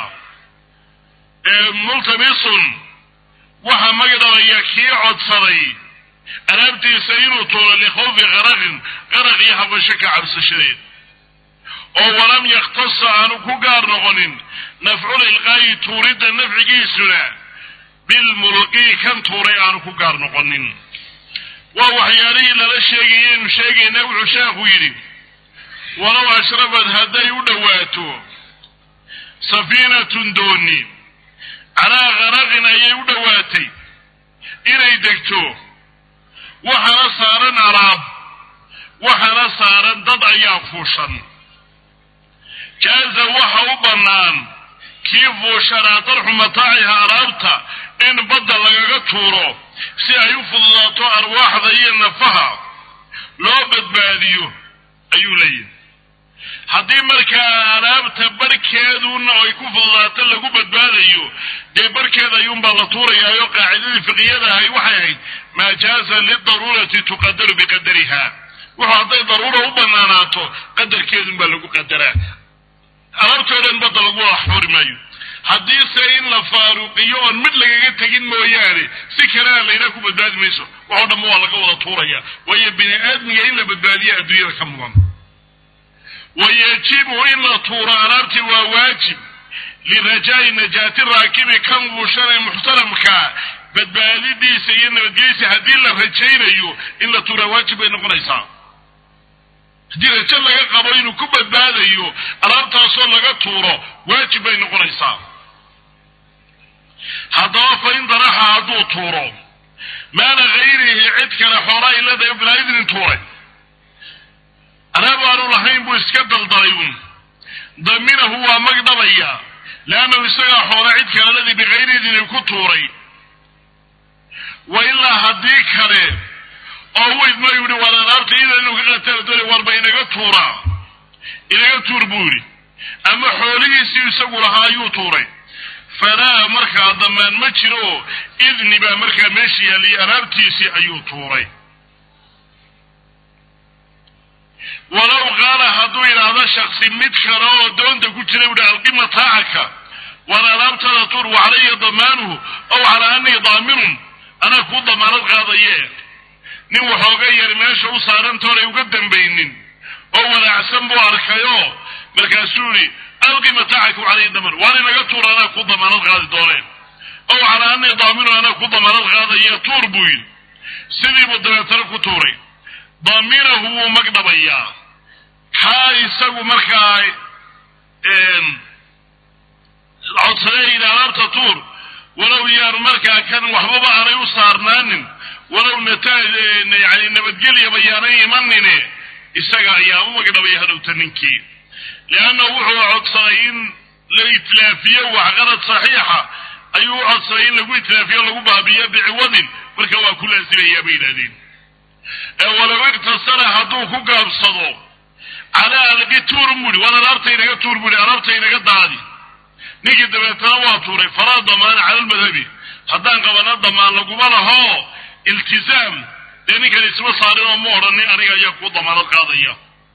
multamisun waxa magdhabaya kii codsaday alaabtiisa inuu tuuro likhawfi qaraqin qaraq iyo habasho ka cabsashadeed oo walam yakhtasa aanu ku gaar noqonin nafcul ilqaayi tuuridda nafcigiisuna bilmulqii kan tuuray aanu ku gaar noqonin waa waxyaalihii lala sheegayay inu sheegayna wuxuu sheekhu yidhi walow ashrafad hadday u dhowaato safiinatun dooni calaa qaraqin ayay u dhowaatay inay degto waxaana saaran alaab waxaana saaran dad ayaa fuushan jaaza waxa u bannaan kii fuushanaa darxu mataaciha alaabta in badda lagaga tuuro si ay u fududaato arwaaxda iyo nafaha loo badbaadiyo ayuu leeyahay haddii markaa alaabta barhkeeduna ay ku fududaato lagu badbaadayo dee barhkeeda ayuunbaa la tuurayaayo qaacidadii fiqiyada ahay waxay ahayd maa jaaza lidaruurati tuqadaru biqadariha wuxuu hadday daruura u banaanaato qadarkeedunbaa lagu qadaraa alaabtoo dhan badda lagu axuri maayo haddiise in la faaruqiyo oon mid lagaga tegin mooyaane si kalena laynaa ku badbaadi mayso waxoo dhanba waa laga wada tuuraya waayo bini aadmiga in la badbaadiya adduunyada ka mudan wa yajibu in la tuuro alaabtii waa waajib lirajaa'i najaati raakibi kan wuushanee muxtaramkaa badbaadidiisa iyo nabadgeysa haddii la rajaynayo in la tuuraa waajib bay noqonaysaa haddii rajo laga qabo inuu ku badbaadayo alaabtaasoo laga tuuro waajib bay noqonaysaa haddaba fa in daraxa hadduu tuuro maala hayrihi cid kale xoola ay leedahay bilaa idnin tuuray alaab aanu lahayn buu iska daldalay un daminahu waa magdhabaya leannahu isagaa xoola cid kale ledii bikayri idnin ku tuuray wa ilaa haddii kale oo weydma yidhi war alaabta ida inuu ka qatala doonay warba inaga tuuraa inaga tuur buu yidhi ama xoolihiisii isagu lahaa ayuu tuuray falaa markaa damaan ma jiro idni baa markaa meesha yaalliyay alaabtiisii ayuu tuuray walow qaala hadduu yidhaahdo shaksi mid kale oo doonta ku jira uhi alqima taacaka waan alaabtada tuur wacalaya damaanuhu ow calaa anii daaminun anaa kuu damaanad qaadaye nin waxooga yar meesha u saarantoonay uga dambaynin oo wanaacsan buu arkayoo markaasuu yihi alqi mataacaka wacalaya damaan waan inaga tuur anaa kuu damaanad qaadi dooneen ow calaa anii daaminun anaa kuu damaanad qaadaye tuur buu yidhi sidiibuu dabeetana ku tuuray daaminahu wuu magdhabayaa kaa isagu markaa codsadayda alaabta tuur walow yaanu markaa kan waxbaba aanay u saarnaanin walow nata yani nabadgelyaba yaanay imanine isaga ayaa u magdhabaya hadhowta ninkii leanna wuxuu codsaday in la itlaafiyo waxqarad saxiixa ayuu u codsaday in lagu itlaafiyo lagu baabiyo biciwadin marka waa ku laasimayaa bay yidhahdeen walow iktasara hadduu ku gaabsado calaa alqi tuur buuhi waan alaabta inaga tuur buuhi alaabta inaga daadi ninkii dabeetana waa tuuray falaa damaan cala lmadhabi haddaan qabana damaan laguma laho iltizaam dee ninkan isma saarin oo ma odhanin aniga ayaa kuu damaanad qaadaya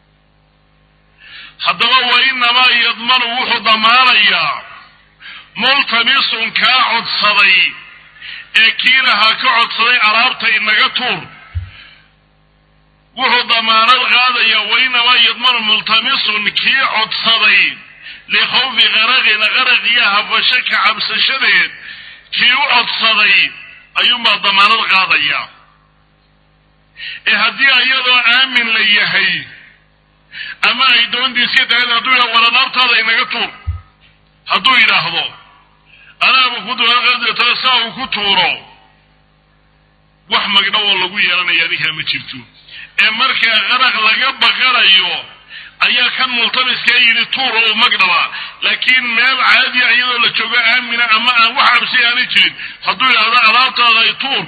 haddaba wa inamaa yadmanu wuxuu damaanayaa multamisun kaa codsaday ee kii lahaa ka codsaday alaabta inaga tuur wuxuu damaanad qaadaya wainamaa yadmanu multamisun kii codsaday likhawfi qaraqin qaraq iyo hafasho ka cabsashadeed kii u codsaday ayuunbaa damaanad qaadaya ee haddii iyadoo aamin la yahay ama ay doontiiska tahay hadduu yidhahdo war alaabtaada inaga tuur hadduu yidhaahdo anaaba ku duaa saa uu ku tuuro wax magdhow oo lagu yeelanaya ninkaa ma jirto ee markaa qaraq laga baqanayo ayaa kan multamiskaa yidhi tuur oo magdhaba laakiin meel caadiya iyadoo la joogo aamina ama aan wax cabsi aanay jirin hadduu yidhaahdo alaabtaada ay tuur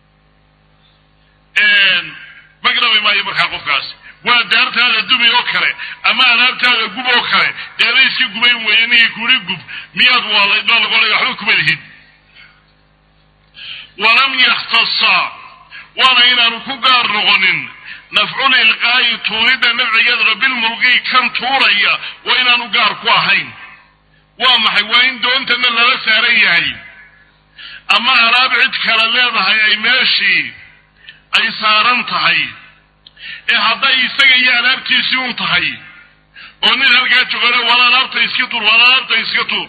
magdhabi maayo markaa qofkaas waa daartaada dumi oo kale ama alaabtaada gub oo kale deena iska gubayn weeye ninkii kuri gub miyaad waalayd baa lagolay waxba kuma lihid walam yakhtasa waana inaanu ku gaar noqonin nafcul ilqaa'i tuuridda nafcigeedra bilmulqii kan tuuraya waa inaanu gaar ku ahayn waa maxay waa in doontana lala saaran yahay ama alaab cid kale leedahay ay meeshii ay saaran tahay ee hadday isaga iyo alaabtiisii un tahay oo nin halkaa jogana wala alaabta iska tuur wala alaabta iska tuur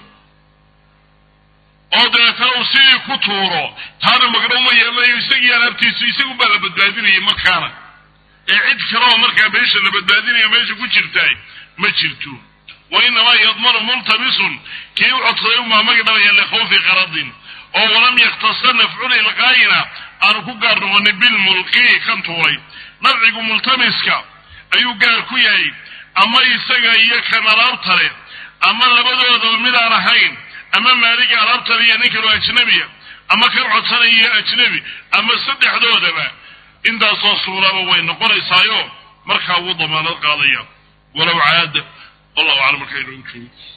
oo dabeetana uu sidii ku tuuro taana magdhow ma yeelanayo isagii alaabtiisu isagun baa la badbaadinayay markaana ee cid kale oo markaa meesha la badbaadinayo meesha ku jirtaay ma jirto wa inamaa yadmanu multamisun kii u codsaday umaa magdhabaya likhawfi qaradin oo walam yakhtasa nafcul ilqaayina aanu ku gaar noqonin bilmulqii kan tuuray nafcigu multamiska ayuu gaar ku yahay ama isaga iyo kan alaabta leh ama labadoodaba mid aan ahayn ama maaliga alaabtale iyo nin kaloo ajnabiya ama kan codsanaya iyo ajnabi ama saddexdoodaba intaasoo suuraba way noqonaysaayo markaa wuu damaanad qaadaya walow caada wallahu aclam markaa inoogu joogo